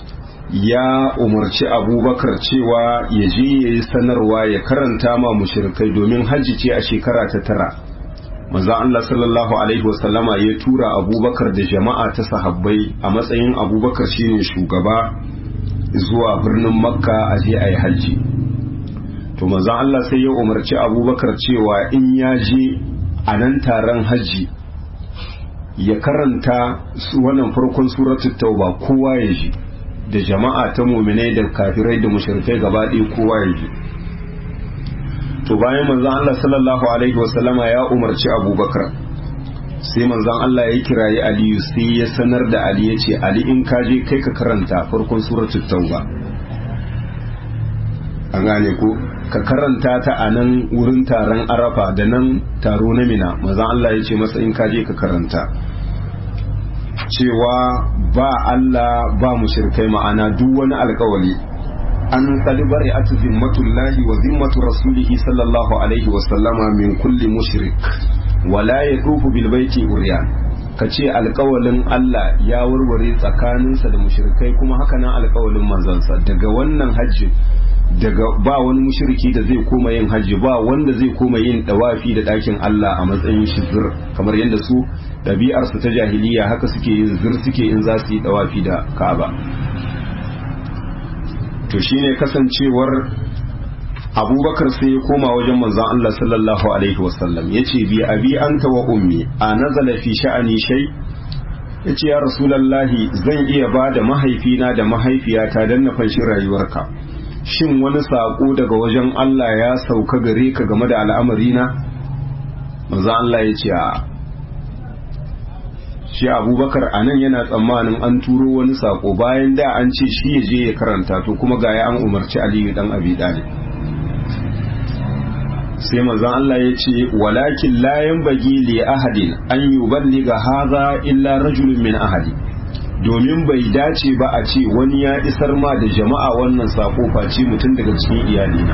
ya umarci abubakar cewa ya je ya yi sanarwa ya karanta ma mushrikai domin hajji ce a shekara ta tara manzon Allah sallallahu alaihi wasallama ya tura abubakar da jama'a ta sahabbai a matsayin abubakar shine shugaba zuwa birnin makka a je a yi hajji to manzon Allah sai ya umarci abubakar cewa in ya je a nan taron hajji ya karanta wannan farkon suratul tauba kowa ya ji da jama'a ta muminai da kafirai da mushrikai gaba ɗaya kowa ya ji to bayan manzon Allah sallallahu alaihi wasallama ya umarci abubakar sai manzon Allah ya kirayi aliyu sai ya sanar da ali ya ce ali in ka je kai ka karanta farkon suratul tauba an gane ko ka karanta ta a nan wurin taron arafa da nan taro na mina manzon Allah ya ce masa in ka je ka karanta cewa ba Allah ba mushrikai ma'ana duk wani alkawali an kalibari a zimmatullahi wa zimmatu rasulihi sallallahu alaihi wa sallama min kulli mushrik wala ya dufu bil baiti uriyan ka ce alkawalin Allah ya warware tsakaninsa da mushrikai kuma haka nan alkawalin manzansa daga wannan hajji daga ba wani mushriki da zai koma yin hajji ba wanda zai koma yin dawafi da ɗakin Allah a matsayin shi zir kamar yadda su ɗabi'arsu ta jahiliya haka suke yin zir suke in za su yi dawafi da Ka'aba to shine kasancewar abubakar sai ya koma wajen manzon Allah sallallahu alaihi wasallam ya ce bi abi anta wa ummi a nazala fi sha'ani shay ya ce ya rasulallahi zan iya ba da mahaifina da mahaifiyata don na fanshi rayuwarka shin wani saƙo daga wajen Allah ya sauka gare ka game da al'amarina manzon Allah ya ce a shi abubakar a nan yana tsammanin an turo wani saƙo bayan da an ce shi ya je ya karanta to kuma ga ya an umarci aliyu dan abi dalib sai manzon Allah ya ce walakin la yanbaghi li ahadin an yuballiga hadha illa rajulun min ahadi domin bai dace ba a ce wani ya isar ma da jama'a wannan sako face mutum daga cikin iyalina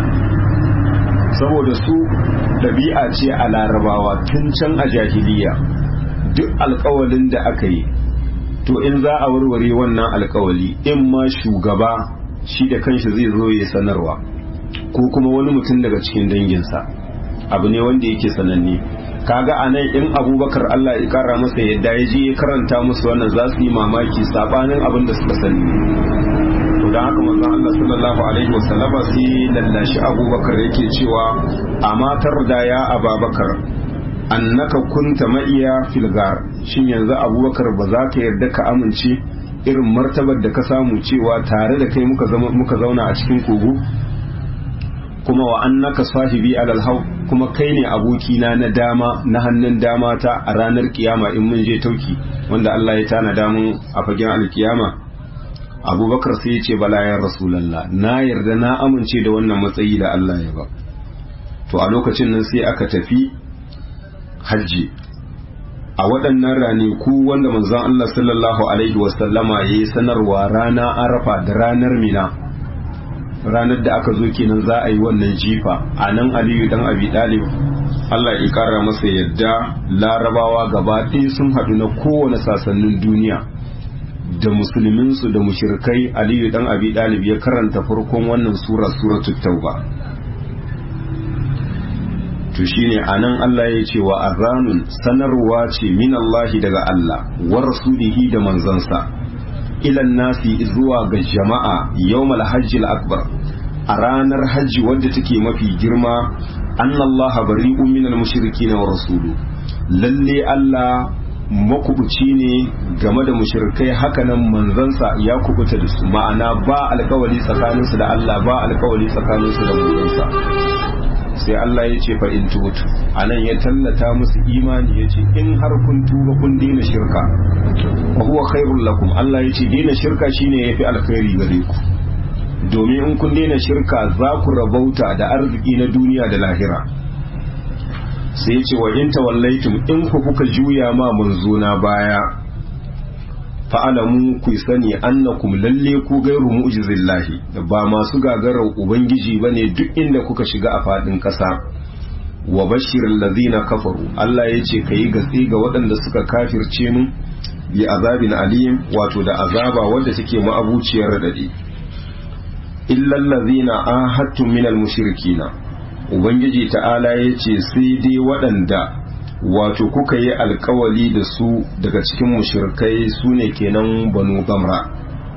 saboda su ɗabi'a ce a larabawa tun can a jahiliya duk alkawalin da aka yi to in za a warware wannan alkawali in ma shugaba shi da kanshi zai zo ya sanarwa ko kuma wani mutum daga cikin danginsa abu ne wanda yake sananne kaga a nan in abubakar Allah ya kara masa yadda ya je ya karanta musu wannan za su yi mamaki sabanin abin da suka sani to da haka manzon Allah sallallahu alaihi wasallam sai lallashi abubakar yake cewa amatar da ya ababakar annaka kunta ma'iya filgar shin yanzu abubakar ba za ka yarda ka amince irin martabar da ka samu cewa tare da kai muka zauna a cikin kogo kuma wa annaka sahibi alal hau kuma kai ne abokina na dama na hannun dama ta a ranar kiyama in mun je tauki wanda Allah ya tana damun a fagen alkiyama abubakar sai ya ce bala ya rasulallah na yarda na amince da wannan matsayi da Allah ya ba to a lokacin nan sai aka tafi hajji a waɗannan ranaku wanda manzon Allah sallallahu alaihi wasallama ya yi sanarwa rana arafa da ranar mina ranar da aka zo kenan za a yi wannan jifa a nan aliyu dan abi dalib Allah ya kara masa yadda larabawa gaba ɗaya sun haɗu na kowane sasannin duniya da musulminsu da mushirkai aliyu dan abi dalib ya karanta farkon wannan sura suratul tauba to shine anan Allah ya ce wa azanun sanarwa ce min Allah daga Allah wa rasulihi da manzansa ilan nasi zuwa ga jama'a yawmal hajjil akbar a ranar hajji wadda take mafi girma annallaha bari'un minal mushrikin wa rasulu lalle Allah makubuci ne game da mushrikai hakanan manzansa ya kubuta da su ma'ana ba alkawali tsakaninsu da Allah ba alkawali tsakaninsu da manzansa sai Allah ya ce fa in tubutu anan ya tallata musu imani ya ce in har kun tuba kun daina shirka wa huwa khairul lakum Allah ya ce daina shirka shine yafi alkhairi gare ku domin in kun daina shirka za ku rabauta da arziki na duniya da lahira sai ya ce wa in tawallaitum in ku kuka juya ma manzona baya fa'alamu ku sani annakum lalle ku gairu mu'jizillahi ba masu gagarar ubangiji bane duk inda kuka shiga a fadin kasa wa bashirin lazina kafaru Allah ya ce kayi gatsi ga waɗanda suka kafirce mun bi azabin alim wato da azaba wadda take ma'abuciyar radadi illal lazina ahadtum minal mushrikina ubangiji ta'ala ya ce sai dai waɗanda wato kuka yi alkawali da su daga cikin mushirkai su ne kenan banu gamra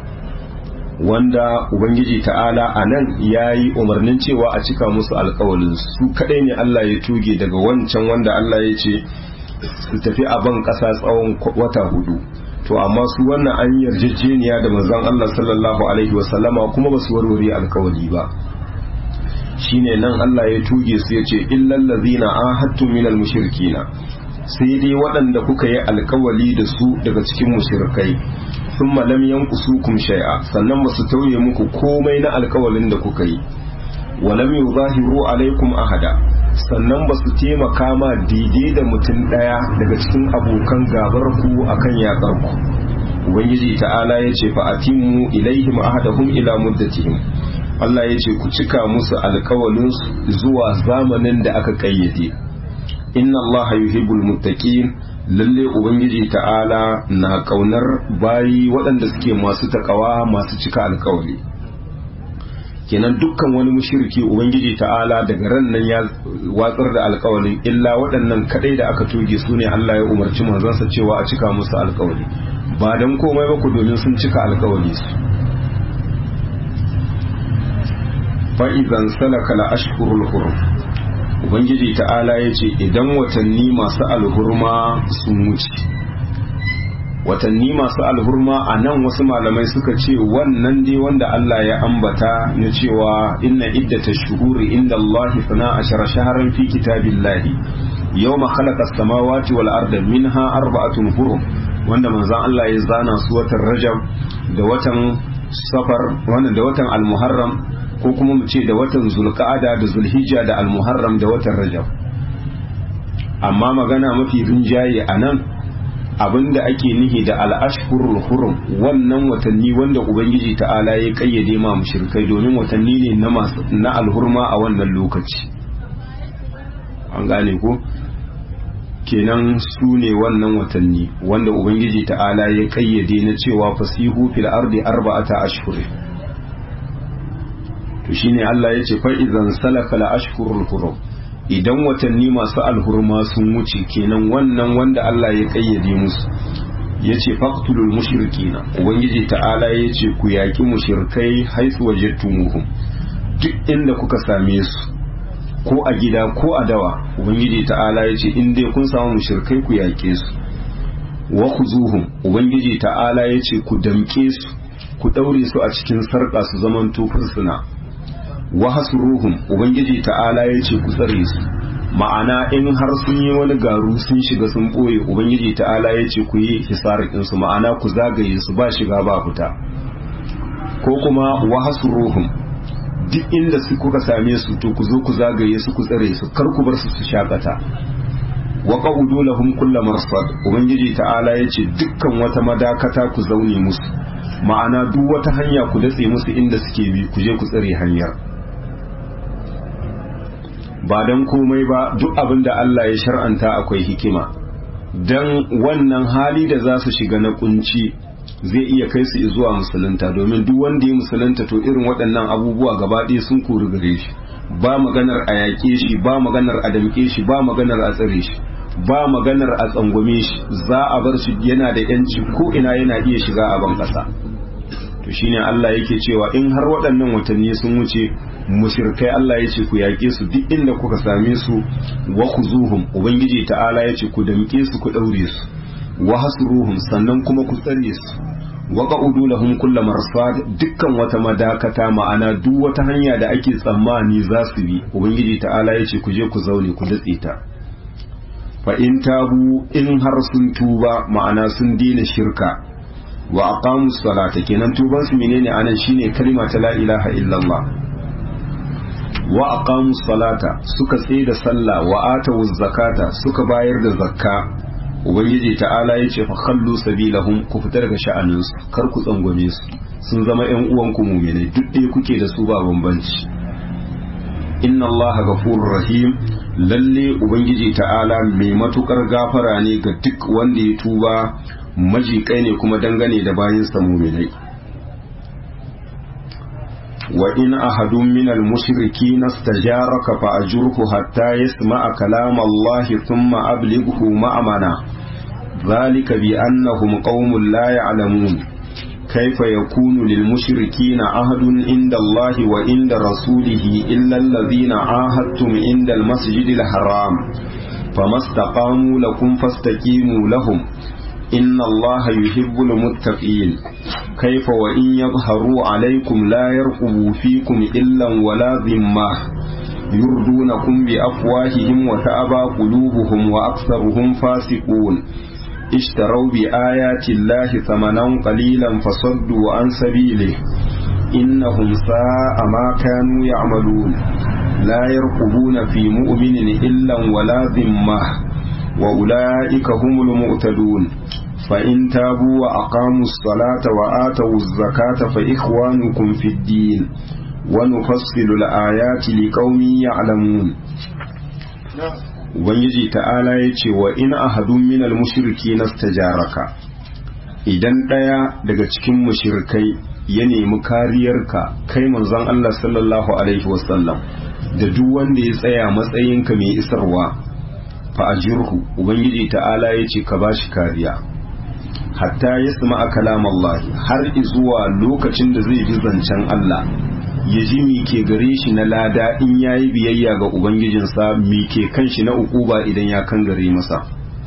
wanda ubangiji ta'ala a nan ya yi umarnin cewa a cika musu alkawalin su kadai ne Allah ya tuge daga wancan wanda Allah ya ce su tafi a ban ƙasa tsawon wata hudu to amma su wannan an yarjejeniya da manzon Allah sallallahu alaihi wasallama kuma ba su warware alkawali ba shine nan Allah ya tuge su ya ce illal ladzina ahadtum minal mushrikina sai dai waɗanda kuka yi alkawali da su daga cikin mushrikai thumma lam yanqusukum shay'a sannan ba su tauye muku komai na alkawalin da kuka yi wa lam yuzahiru alaikum ahada sannan ba su taimaka ma daidai da mutum ɗaya daga cikin abokan gabar ku akan yakar ku ubangiji ta'ala ya ce fa atimu ilaihim ahadahum ila muddatihim Allah ya ce ku cika musu alkawalin zuwa zamanin da aka kayyade inna Allah yuhibbul muttaqin lalle ubangiji ta'ala na kaunar bayi waɗanda suke masu takawa masu cika alkawali kenan dukkan wani mushriki ubangiji ta'ala daga ran nan ya watsar da alkawalin illa waɗannan kadai da aka toge su ne Allah ya umarci manzansa cewa a cika musu alkawali ba dan komai ba ku domin sun cika alkawali su fa'izan salaka la ashhurul hurum ubangiji ta'ala ya ce idan watanni masu alhurma sun wuce watanni masu alhurma a nan wasu malamai suka ce wannan dai wanda Allah ya ambata na cewa inna iddata shuhuri inda Allah fana ashara shaharan fi kitabillahi yawma khalaqa as-samawati wal arda minha arba'atun hurum wanda manzon Allah ya zana su watan Rajab da watan Safar wannan da watan Al-Muharram ko kuma mu ce da watan zulqa'ada da zulhijja da almuharram da watan rajab amma magana mafi rinjaye a nan abinda ake nihi da al'ashhurul hurum wannan watanni wanda ubangiji ta'ala ya kayyade ma mushrikai domin watanni ne na alhurma a wannan lokaci an gane ko kenan su ne wannan watanni wanda ubangiji ta'ala ya kayyade na cewa fasihu fil ardi arba'ata ashhur to shine Allah ya ce fa idan salaka la ashhurul hurum idan watanni masu alhurma sun wuce kenan wannan wanda Allah ya kayyade musu ya ce faqtulul mushrikina ubangiji ta'ala ya ce ku yaki mushrikai haisu wajadtumuhum duk inda kuka same su ko a gida ko a dawa ubangiji ta'ala ya ce in dai kun samu mushrikai ku yake su wa khuzuhum ubangiji ta'ala ya ce ku damke su ku daure su a cikin sarƙa su zaman fursuna wa hasruhum ubangiji ta'ala ya ce ku tsare su ma'ana in har sun yi wani garu sun shiga sun boye ubangiji ta'ala ya ce ku yi hisarikin su ma'ana ku zagaye su ba shiga ba fita ko kuma wa hasruhum duk inda su kuka same su to ku zo ku zagaye su ku tsare su kar ku bar su su shakata wa qa'udu lahum kullu marsad ubangiji ta'ala ya ce dukkan wata madakata ku zaune musu ma'ana duk wata hanya ku datse musu inda suke bi ku je ku tsare hanyar ba don komai ba duk abin da Allah ya shar'anta akwai hikima don wannan hali da za su shiga na kunci zai iya kai su zuwa musulunta domin duk wanda ya musulunta to irin waɗannan abubuwa gaba ɗaya sun kori gare shi ba maganar a yaƙe shi ba maganar a damƙe shi ba maganar a tsare shi ba maganar a tsangwame shi za a bar shi yana da yanci ko ina yana iya shiga a ban ƙasa to shine Allah yake cewa in har waɗannan watanni sun wuce mushrikai Allah ya ce ku yaƙe su duk inda kuka same su wa khuzuhum ubangiji ta'ala ya ce ku damƙe su ku ɗaure su wa hasruhum sannan kuma ku tsare su wa qa'udu lahum kullu marsad dukkan wata madakata ma'ana duk wata hanya da ake tsammani za su bi ubangiji ta'ala ya ce ku je ku zaune ku datse ta fa in tabu in har sun tuba ma'ana sun dina shirka wa aqamu salata kenan tuban su menene anan shine kalma ta la ilaha illallah wa aqamu salata suka tsaye da sallah wa atu zakata suka bayar da zakka ubangiji ta'ala yace fa khallu sabilahum ku fita daga sha'anin su kar ku tsangwame su sun zama ƴan uwan ku mu'mini duk ɗaya kuke da su ba bambanci inna allaha ghafurur rahim lalle ubangiji ta'ala mai matukar gafara ne ga duk wanda ya tuba majikai ne kuma dangane da bayansa muminai wa in ahadun minal mushriki nastajaraka fa ajurhu hatta yasma'a kalam Allah thumma ablighu ma'amana ذلك بأنهم قوم لا يعلمون كيف يكون للمشركين عهد عند الله وعند رسوله إلا الذين عاهدتم عند المسجد الحرام فما استقاموا لكم فاستقيموا لهم إن الله يحب المتقين كيف وإن يظهروا عليكم لا يرقبوا فيكم إلا ولا ذمة يردونكم بأفواههم وتأبى قلوبهم وأكثرهم فاسقون اشتروا بآيات الله ثمنا قليلا فصدوا عن سبيله إنهم ساء ما كانوا يعملون لا يرقبون في مؤمن إلا ولا ذمة وأولئك هم المؤتدون فإن تابوا وأقاموا الصلاة وآتوا الزكاة فإخوانكم في الدين ونفصل الآيات لقوم يعلمون Ubangiji ta'ala ya ce wa in ahadun minal mushriki nastajaraka idan ɗaya daga cikin mushrikai ya nemi kariyarka kai manzon Allah sallallahu alaihi wasallam da duk wanda ya tsaya matsayinka mai isarwa fa ajirhu ubangiji ta'ala ya ce ka bashi kariya hatta ya sama kalam Allah har zuwa lokacin da zai ji zancen Allah ya ji mi ke gare shi na lada in ya yi biyayya ga ubangijinsa mi ke kan shi na ukuba idan ya kan gare masa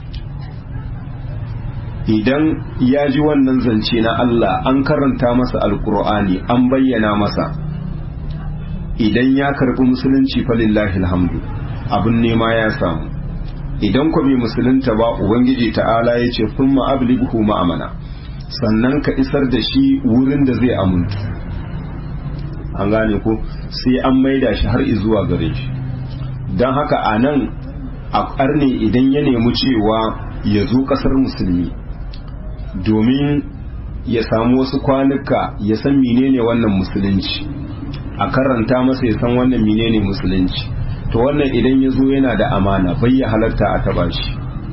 idan ya ji wannan zance na Allah an karanta masa alkur'ani an bayyana masa idan ya karbi musulunci falillahi alhamdu abin nema ya samu idan ku bai musulunta ba ubangiji ta'ala ya ce sun ma'ablighu ma'amana sannan ka isar da shi wurin da zai amuntu an gane ko sai an maida shi har zuwa gare shi don haka a nan a ƙarni idan ya nemi cewa ya zo ƙasar musulmi domin ya samu wasu kwanuka ya san menene wannan musulunci a karanta masa ya san wannan menene musulunci to wannan idan ya zo yana da amana bai ya halarta a taba shi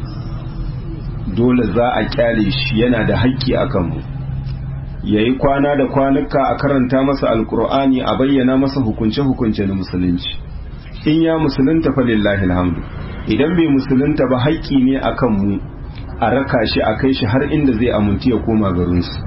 dole za a kyale shi yana da haƙƙi a kanmu ya yi kwana da kwanuka a karanta masa alkur'ani a bayyana masa hukunce-hukunce na musulunci in ya musulunta fa lillahi alhamdu idan bai musulunta ba haƙƙi ne a kanmu a raka shi a kai shi har inda zai amintu ya koma garinsu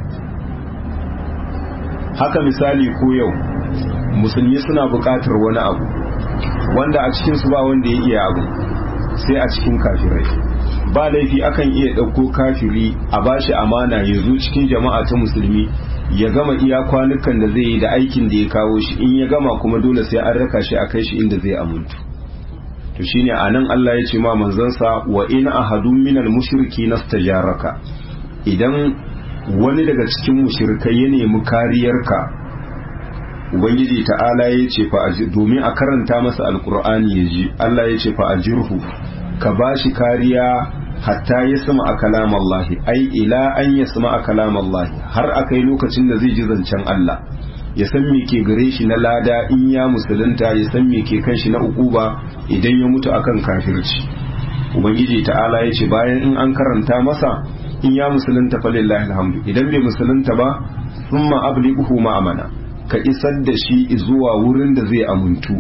haka misali ko yau musulmi suna buƙatar wani abu wanda a cikinsu ba wanda ya iya abu sai a cikin kafirai ba laifi akan iya ɗauko kafiri a bashi amana ya zo cikin jama'a ta musulmi ya gama iya kwanukan da zai yi da aikin da ya kawo shi in ya gama kuma dole sai an raka shi a kai shi inda zai amuntu to shine anan Allah ya ce ma manzansa wa in ahadun minal mushriki nastajaraka idan wani daga cikin mushrikai ya nemi kariyarka ubangiji ta'ala ya ce fa domin a karanta masa alkur'ani ya ji Allah ya ce fa ajirhu ka bashi kariya hatta ya sama a kalamallahi ai ila an ya sama a kalamallahi har akai lokacin da zai ji zancen Allah ya san me ke gare shi na lada in ya musulunta ya san me ke kan shi na ukuba idan ya mutu akan kafirci ubangiji ta'ala ya ce bayan in an karanta masa in ya musulunta fa lillahi alhamdu idan bai musulunta ba thumma ablighu ma'amana ka isar da shi zuwa wurin da zai amuntu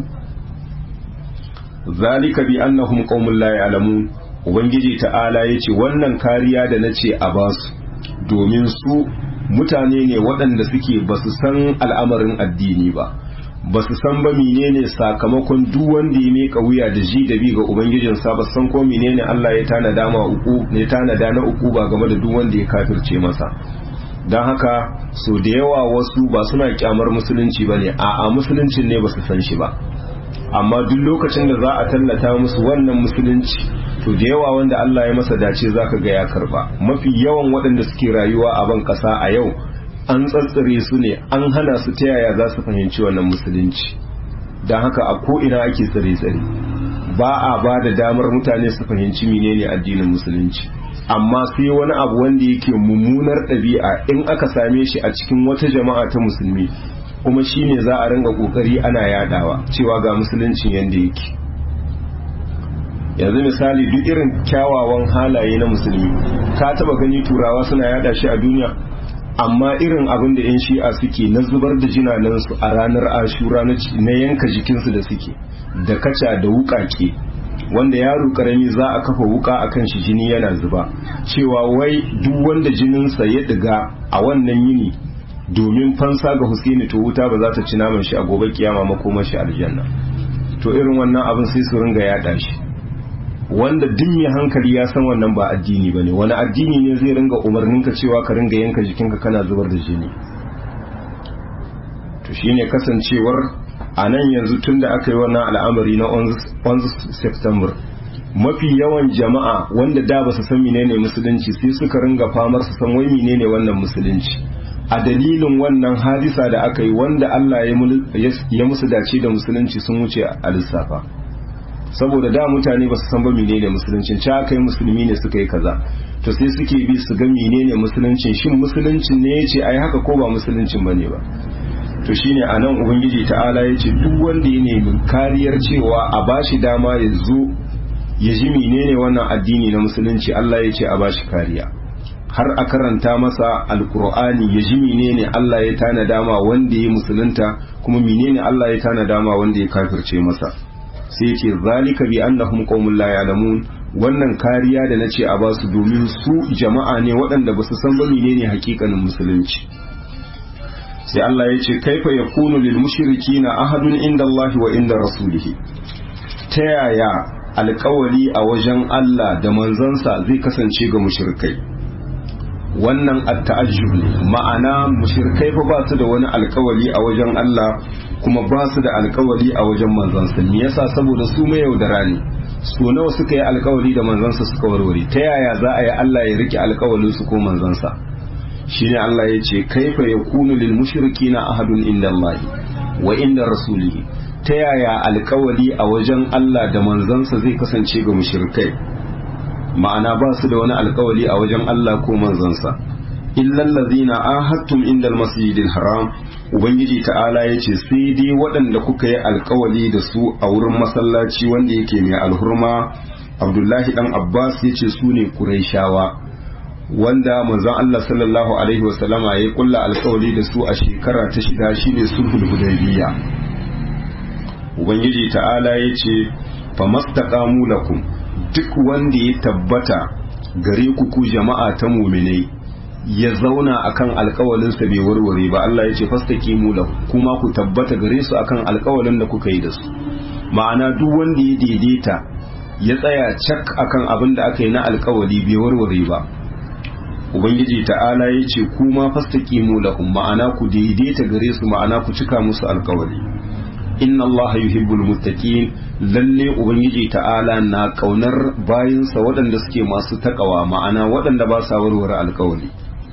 zalika bi annahum qaumun la ya'lamun ubangiji ta'ala yace wannan kariya da nace a basu domin su mutane ne waɗanda suke basu san al'amarin addini ba basu san ba menene sakamakon duk wanda ya meka wuya da ji da bi ga ubangijin sa ba san ko menene Allah ya tanada ma uku ne tanada na uku ba game da duk wanda ya kafirce masa don haka so da yawa wasu ba suna kyamar musulunci ba ne a a musuluncin ne ba su san shi ba amma duk lokacin da za a tallata musu wannan musulunci to da yawa wanda Allah ya masa dace za ka ga ya karba mafi yawan waɗanda suke rayuwa a ban ƙasa a yau an tsantsare su ne an hana su ta yaya za su fahimci wannan musulunci don haka a ko'ina ake tsare-tsare ba a ba da damar mutane su fahimci menene addinin musulunci amma sai wani abu wanda yake mummunar ɗabi'a in aka same shi a cikin wata jama'a ta musulmi kuma shine za a ringa kokari ana yadawa cewa ga musuluncin yanda yake yanzu misali duk irin kyawawan halaye na musulmi ka taba gani turawa suna yada shi a duniya amma irin abin da yan shi'a suke na zubar da jinanansu a ranar ashura na yanka jikinsu da suke da kaca da wukake wanda yaro karami za a kafa wuka a kan shi jini yana zuba cewa wai duk wanda jininsa ya diga a wannan yini domin fansa ga Husaini to wuta ba za ta ci naman shi a gobe kiyama makomar shi aljanna to irin wannan abin sai su ringa yada shi wanda duk mai hankali ya san wannan ba addini bane wani addini ne zai ringa umarnin ka cewa ka ringa yanka jikinka kana zubar da jini to shine kasancewar a nan yanzu tun da aka yi wannan al'amari na 11 september mafi yawan jama'a wanda da ba su san menene musulunci sai suka ringa famar su san wai menene wannan musulunci a dalilin wannan hadisa da aka yi wanda Allah ya musu dace da musulunci sun wuce a lissafa saboda da mutane ba su san ba menene musuluncin ci aka yi musulmi ne suka yi kaza to sai suke bi su ga menene musuluncin shin musuluncin ne ya ce ai haka ko ba musuluncin bane ba to shine anan ubangiji ta'ala ya ce duk wanda ya nemi kariyar cewa a bashi dama ya zo ya ji menene wannan addini na musulunci Allah ya ce a bashi kariya har a karanta masa alkur'ani ya ji menene Allah ya tana dama wanda ya musulunta kuma menene Allah ya tana dama wanda ya kafirce masa sai ya ce zalika bi annahum qaumun la ya'lamun wannan kariya da nace a basu domin su jama'a ne waɗanda ba su san ba menene hakikanin musulunci sai Allah ya ce kaifa yakunu lil mushrikina ahadun inda Allah wa inda rasulihi ta yaya alkawali a wajen Allah da manzansa zai kasance ga mushrikai wannan at-ta'ajjub ne ma'ana mushrikai fa ba su da wani alkawali a wajen Allah kuma ba su da alkawali a wajen manzansa me yasa saboda su mai yaudara ne so nawa suka yi alkawali da manzansa suka warware ta yaya za a yi Allah ya rike alkawalin su ko manzansa shine Allah ya ce kaifa yakunu lil mushrikina ahadun inda Allah wa inda rasulihi ta yaya alkawali a wajen Allah da manzansa zai kasance ga mushrikai ma'ana ba su da wani alkawali a wajen Allah ko manzansa illal ladzina ahadtum inda almasjidil haram ubangiji ta'ala yace sai dai waɗanda kuka yi alkawali da su a wurin masallaci wanda yake mai alhurma abdullahi dan abbas yace su ne quraishawa wanda manzon Allah sallallahu alaihi wasallama ya kulla alkawari da su a shekara ta shida shine sulhul hudaybiya ubangiji ta'ala ya ce famastaqamu lakum duk wanda ya tabbata gare ku ku jama'a ta muminai ya zauna akan alkawalinsa bai warware ba Allah ya ce fastaqimu lahu kuma ku tabbata gare su akan alkawalin da kuka yi da su ma'ana duk wanda ya daidaita ya tsaya cak akan abin da aka yi na alkawali bai warware ba ubangiji ta'ala ya ce kuma fastaqimu lahum ma'ana ku daidaita gare su ma'ana ku cika musu alkawali inna allaha yuhibbul muttaqin lalle ubangiji ta'ala na kaunar bayinsa waɗanda suke masu takawa ma'ana waɗanda ba sa warware alkawali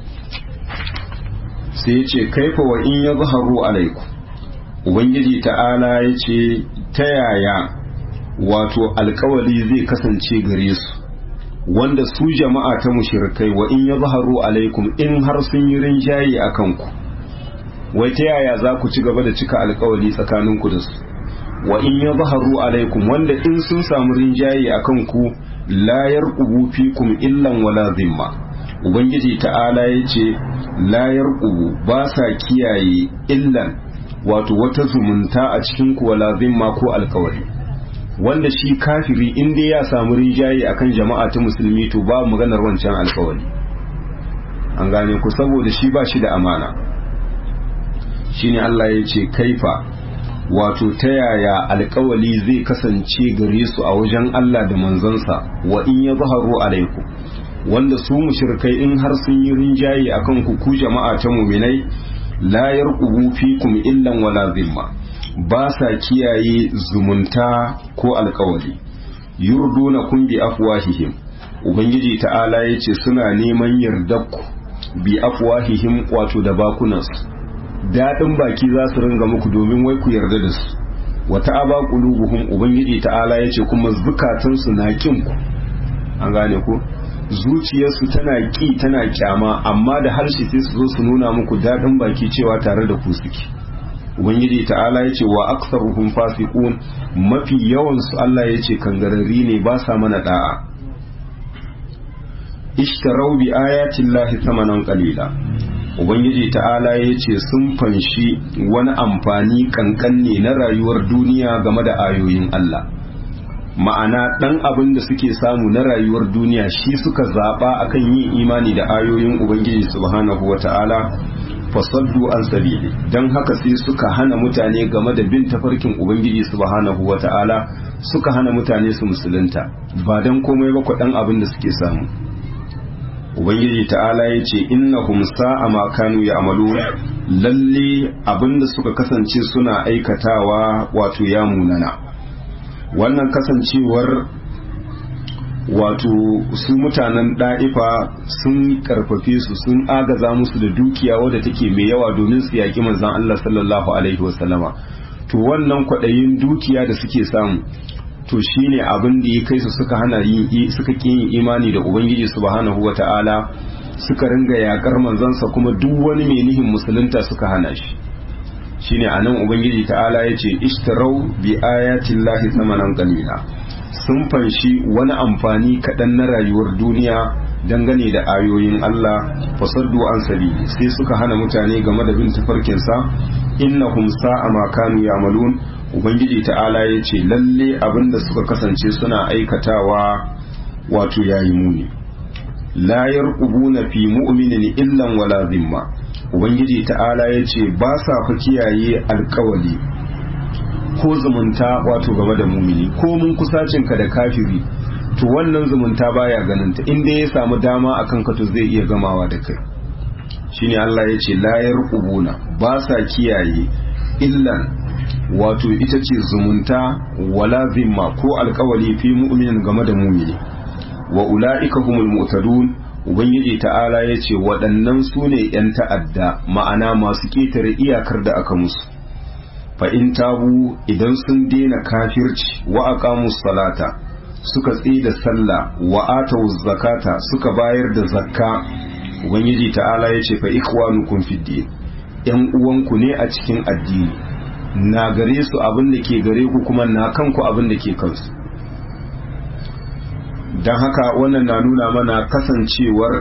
sai ya ce kaifa wa in ya zaharu alaiku ubangiji ta'ala ya ce ta yaya wato alkawali zai kasance gare su wanda su jama'a ta mushrikai wa in ya zaharu alaikum in har sun yi rinjaye a kanku wai ta yaya za ku ci gaba da cika alkawali tsakaninku da su wa in ya zaharu alaikum wanda in sun samu rinjaye a kanku layar ubu fikum illan wala zimma ubangiji ta'ala ya ce layar ubu ba sa kiyaye illan wato wata zumunta a cikin ku wala zimma ko alkawari wanda shi kafiri in dai ya samu rinjaye akan jama'a ta musulmi to ba maganar wancan alkawari an gane ku saboda shi ba shi da amana shine Allah ya ce kaifa wato ta yaya alkawali zai kasance gare su a wajen Allah da manzansa wa in ya zaharu alaikum wanda su mushrikai in har sun yi rinjaye akan ku ku jama'a ta muminai la yarqubu fikum illan wala zimma ba sa kiyaye zumunta ko alkawali yurduna kun bi afwahihim ubangiji ta'ala yace suna neman yardakku bi afwahihim wato da bakunansu daɗin baki za su ringa muku domin wai ku yarda da su wata aba qulubuhum ubangiji ta'ala yace kuma zukatansu na kin ku an gane ku zuciyarsu tana ki tana kyama amma da harshe sai su zo su nuna muku daɗin baki cewa tare da ku suke ubangiji ta'ala yace wa aktsaruhum fasiqun mafi yawan su Allah yace kangararri ne ba sa mana da'a ishtarau bi ayati llahi thamanan qalila ubangiji ta'ala ya ce sun fanshi wani amfani kankan ne na rayuwar duniya game da ayoyin Allah ma'ana ɗan abin da suke samu na rayuwar duniya shi suka zaɓa akan yin imani da ayoyin ubangiji subhanahu wa ta'ala fasaddu an sabili don haka sai suka hana mutane game da bin tafarkin ubangiji subhanahu wa ta'ala suka hana mutane su musulunta ba don komai ba ɗan abin da suke samu ubangiji ta'ala ya ce innahum sa'a ma kanu ya'malu lalle abinda suka kasance suna aikatawa wato ya munana wannan kasancewar wato su mutanen da'ifa sun karfafe su sun agaza musu da dukiya wadda take mai yawa domin su yaki manzon Allah sallallahu alaihi wasallama to wannan kwaɗayin dukiya da suke samu to shine abin da ya kai su suka hana yin suka kin yin imani da ubangiji subhanahu wata'ala suka ringa yakar manzansa kuma duk wani mai nihin musulunta suka hana shi shine anan ubangiji ta'ala yace ishtarau bi ayati llahi thamanan qalila sun fanshi wani amfani kaɗan na rayuwar duniya dangane da ayoyin Allah fasaddu an sabili sai suka hana mutane game da bin tafarkinsa innahum sa'a ma kanu ya'malun ubangiji ta'ala ya ce lalle abinda suka kasance suna aikatawa wato yayi muni la yarqubuna fi mu'minin illan wala zimma ubangiji ta'ala ya ce ba sa fa kiyaye alkawali ko zumunta wato game da mumini ko mun kusacin ka da kafiri to wannan zumunta baya ganin ta inda ya samu dama akan ka to zai iya gamawa da kai shine Allah ya ce la yarqubuna ba sa kiyaye illan wato ita ce zumunta wala zimma ko alkawali fi mu'minin game da mumini wa ula'ika humul mu'tadun ubangiji ta'ala ya ce waɗannan su ne 'yan ta'adda ma'ana masu ƙetare iyakar da aka musu fa in tabu idan sun daina kafirci wa aqamus salata suka da sallah wa atau zakata suka bayar da zakka ubangiji ta'ala ya ce fa ikwanukum fid din yan uwanku ne a cikin addini na gare su abin da ke gare ku kuma na kanku abin da ke kansu don haka wannan na nuna mana kasancewar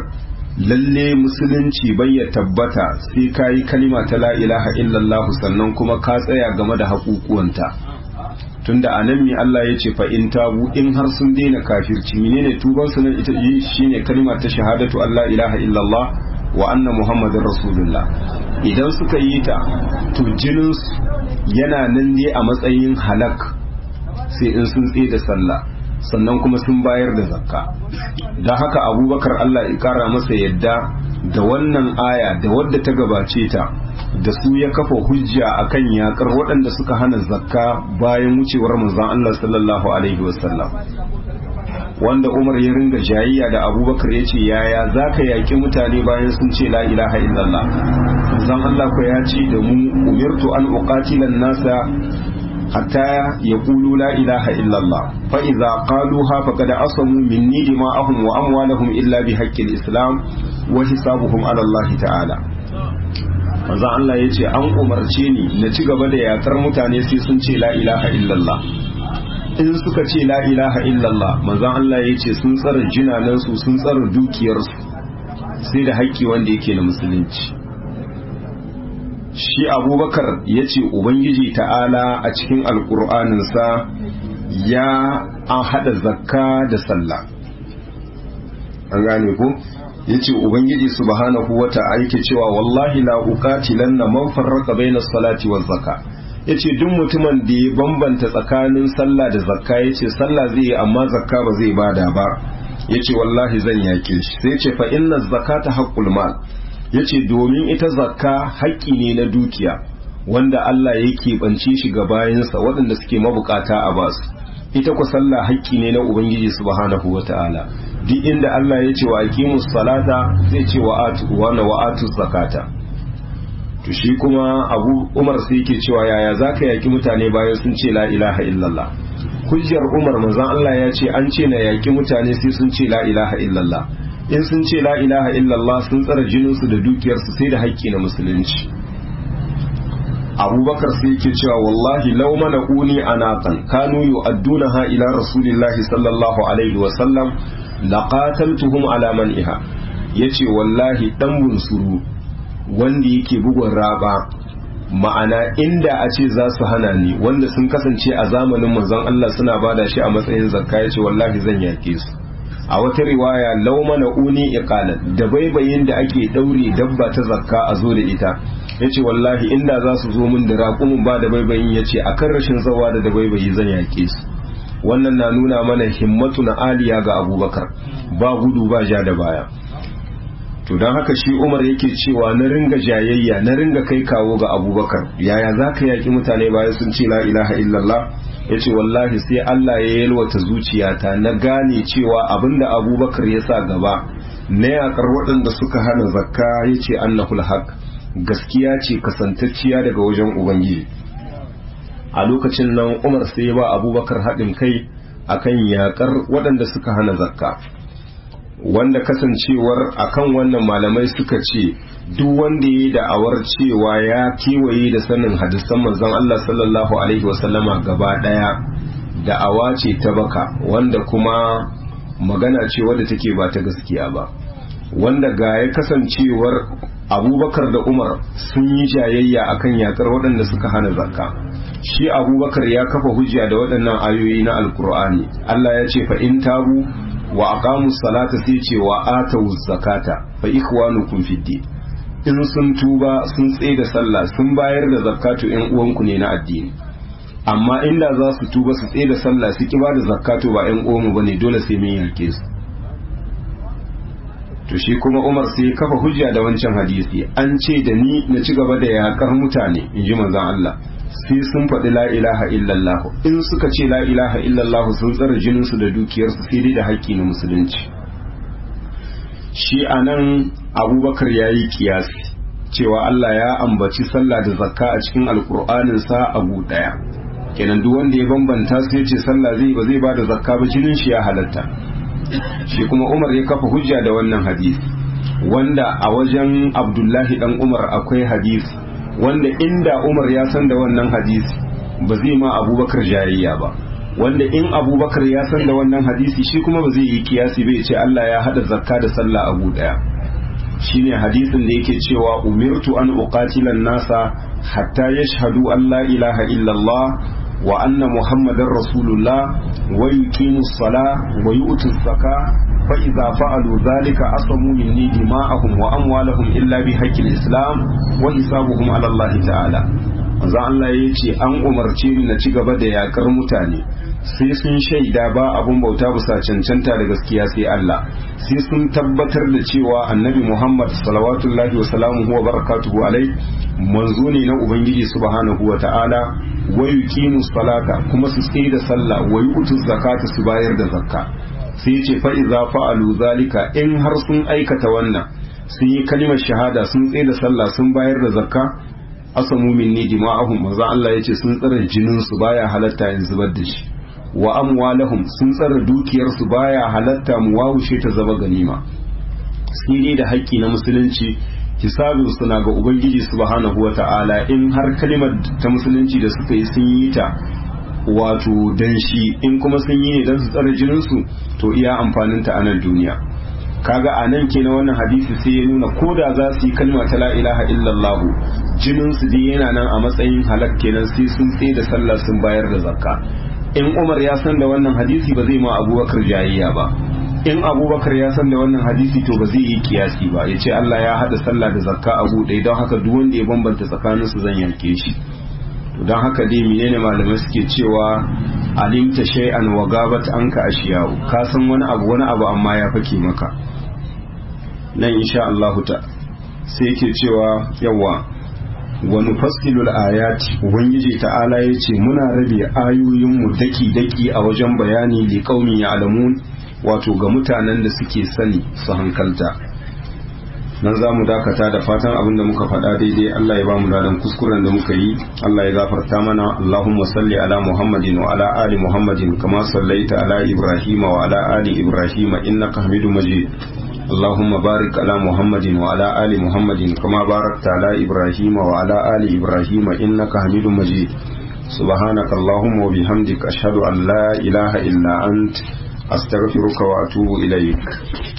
lalle musulunci bai ya tabbata sai ka yi kalima ta la ilaha illallah sannan kuma ka tsaya game da haƙuƙuwanta tunda a nan mi Allah ya ce fa in tabu in har sun daina kafirci menene tuban su nan ita shine kalima ta shahadatu Allah ilaha illallah wa anna muhammadin rasulullah idan suka yi ta to jinin yana nan ne a matsayin halak sai in sun tsaye da sallah sannan kuma sun bayar da zakka don haka abubakar Allah ya kara masa yadda da wannan aya da wadda ta gabace ta da su ya kafa hujja akan yakar waɗanda suka hana zakka bayan wucewar manzon Allah sallallahu alaihi wasallam wanda Umar ya ringa jayayya da Abubakar ya ce yaya za ka yaƙi mutane bayan sun ce la ilaha illallah manzon Allah ko ya ce da mu umirtu an uqatila nasa حتى يقولوا لا إله إلا الله فإذا قالوها فقد أصموا مني دماءهم وأموالهم إلا بحق الإسلام وحسابهم على الله تعالى manzo Allah ya ce an umarce ni na ci gaba da yakar mutane sai sun ce la ilaha illallah in suka ce la ilaha illallah manzo Allah ya ce sun tsara jinanansu sun tsara dukiyarsu sai da haƙƙi wanda yake na musulunci shi abubakar ya ce ubangiji ta'ala a cikin alkur'aninsa ya an hada zakka da sallah an gane ku ya ce ubangiji subhanahu wa ta'ala yake cewa wallahi la uqatilan na man farraqa bainas salati waz zakka yace duk mutumin da ya bambanta tsakanin sallah da zakka yace sallah zai yi amma zakka ba zai bada ba yace wallahi zan yake shi sai yace fa inna zakata haqqul mal ya ce domin ita zakka haƙƙi ne na dukiya wanda Allah ya keɓance shi ga bayansa waɗanda suke mabukata a basu ita ku sallah haƙƙi ne na Ubangiji subhanahu wa ta'ala duk inda Allah ya ce wa aqimus salata zai ce wa atu wa na wa atu zakata to shi kuma Abu Umar sai yake cewa yaya zaka yaki mutane bayan sun ce la ilaha illallah hujjar Umar manzon Allah ya ce an ce na yaki mutane sai sun ce la ilaha illallah in sun ce la ilaha illallah sun tsara jininsu da dukiyarsu sai da haƙƙi na musulunci abubakar sai yake cewa wallahi lau mana uni anaqan kanu yu'addunaha ila rasulillahi sallallahu alaihi wa sallam laqataltuhum ala man'iha yace wallahi dan bunsuru wanda yake bugun raba ma'ana inda a ce za su hana ni wanda sun kasance a zamanin manzon Allah suna bada shi a matsayin zakka yace wallahi zan yake su a wata riwaya laumana uni iqalan da baibayin da ake daure dabba ta zakka a zo da ita yace wallahi inda za su zo min da raƙumin ba da baibayin yace akan rashin zawa da da baibayi zan yake su wannan na nuna mana himmatu na aliya ga abubakar ba gudu ba ja da baya to don haka shi umar yake cewa na ringa jayayya na ringa kai kawo ga abubakar yaya za ka yaƙi mutane bayan sun ce la ilaha illallah ya ce wallahi sai Allah ya yalwata zuciyata na gane cewa abinda abubakar ya sa gaba na yakar waɗanda suka hana zakka ya ce annahul haq gaskiya ce kasantacciya daga wajen ubangiji a lokacin nan umar sai ya ba abubakar haɗin kai akan yakar waɗanda suka hana zakka wanda kasancewar akan wannan malamai suka ce duk wanda ya da'awar cewa ya kewaye da sanin hadisan manzon Allah sallallahu alaihi wasallama gaba daya da'awa ce ta baka wanda kuma magana ce wadda take ba ta gaskiya ba wanda ga ya kasancewar abubakar da umar sun yi jayayya akan yakar waɗanda suka hana zakka shi abubakar ya kafa hujja da waɗannan ayoyi na alkur'ani Allah ya ce fa in tabu wa aqamu salata sai ce wa atawu zakata fa ikhwanukum fid din in sun tuba sun tsaye da sallah sun bayar da zakatu yan uwanku ne na addini amma inda za su tuba su tsaye da sallah su ki ba da zakatu ba yan uwanmu bane dole sai mun yake su to shi kuma Umar sai ya kafa hujja da wancan hadisi an ce da ni na ci gaba da yakar mutane in ji manzon Allah sai sun faɗi la ilaha illallah in suka ce la ilaha illallah sun tsara jininsu da dukiyarsu sai dai da haƙƙi na musulunci shi a nan abubakar ya yi kiyasi cewa Allah ya ambaci sallah da zakka a cikin alƙur'aninsa abu ɗaya kenan duk wanda ya bambanta su ya ce sallah zai ba zai ba da zakka ba jinin shi ya halatta shi kuma umar ya kafa hujja da wannan hadisi wanda a wajen abdullahi dan umar akwai hadisi wanda inda Umar ya san da wannan hadisi ba zai ma abubakar jayayya ba wanda in abubakar ya san da wannan hadisi shi kuma ba zai yi kiyasi bai ce Allah ya hada zakka da sallah abu daya shine hadisin da yake cewa umirtu an uqatila nasa hatta yashhadu an la ilaha illallah wa anna muhammadar rasulullah wa yuqimu sala wa yu'tu zaka fa idza fa'alu dhalika asamu minni dima'ahum wa amwalahum illa bi haqqil islam wa hisabuhum ala Allah ta'ala manzo Allah ya ce an umarce ni na ci gaba da yakar mutane sai sun shaida ba abun bauta bisa cancanta da gaskiya sai Allah sai sun tabbatar da cewa annabi Muhammad salawatullahi wa salamuhu wa barakatuhu alai manzo ne na ubangiji subhanahu wa ta'ala wa yuqimu salata kuma su tsaye da sallah wa yu'tu zakata su bayar da zakka sai ya ce fa idza fa'alu zalika in har sun aikata wannan sun yi kalimar shahada sun tsaye da sallah sun bayar da zakka asamu minni dima'ahum manzo Allah yace sun tsare jinin su baya halatta in zubar da shi wa amwalahum sun tsare dukiyar su baya halatta mu wawushe ta zama ganima sai dai da haƙƙi na musulunci hisabin suna ga ubangiji subhanahu wata'ala in har kalimar ta musulunci da suka yi sun yi ta wato dan shi in kuma sun yi ne dan su tsare jinin su to iya amfanin ta a nan duniya kaga a nan kenan wannan hadisi sai ya nuna ko da za su yi kalma ta la ilaha illallah jinin su dai yana nan a matsayin halak kenan sai sun tsaye da sallah sun bayar da zakka in Umar ya san da wannan hadisi ba zai ma Abubakar jayayya ba in Abubakar ya san da wannan hadisi to ba zai yi kiyasi ba ya ce Allah ya hada sallah da zakka a ɗaya don haka duk wanda ya bambanta tsakanin su zan yanke shi to don haka dai menene malamai suke cewa alimta shay'an wa gabat anka ashiyahu ka san wani abu wani abu amma ya fake maka nan insha Allah ta sai yake cewa yawa wa nufassilul ayati ubangiji ta'ala yace muna rabe ayoyin mu daki daki a wajen bayani li qaumin ya'lamun wato ga mutanen da suke sani su hankalta nan za mu dakata da fatan abin da muka faɗa daidai Allah ya ba mu ladan kuskuren da muka yi Allah ya gafarta mana Allahumma salli ala Muhammadin wa ala ali Muhammadin kama sallaita ala Ibrahim wa ala ali Ibrahim innaka Hamidum Majid اللهم بارك على محمد وعلى آل محمد كما باركت على إبراهيم وعلى آل إبراهيم إنك حميد مجيد سبحانك اللهم وبحمدك أشهد أن لا إله إلا أنت أستغفرك وأتوب إليك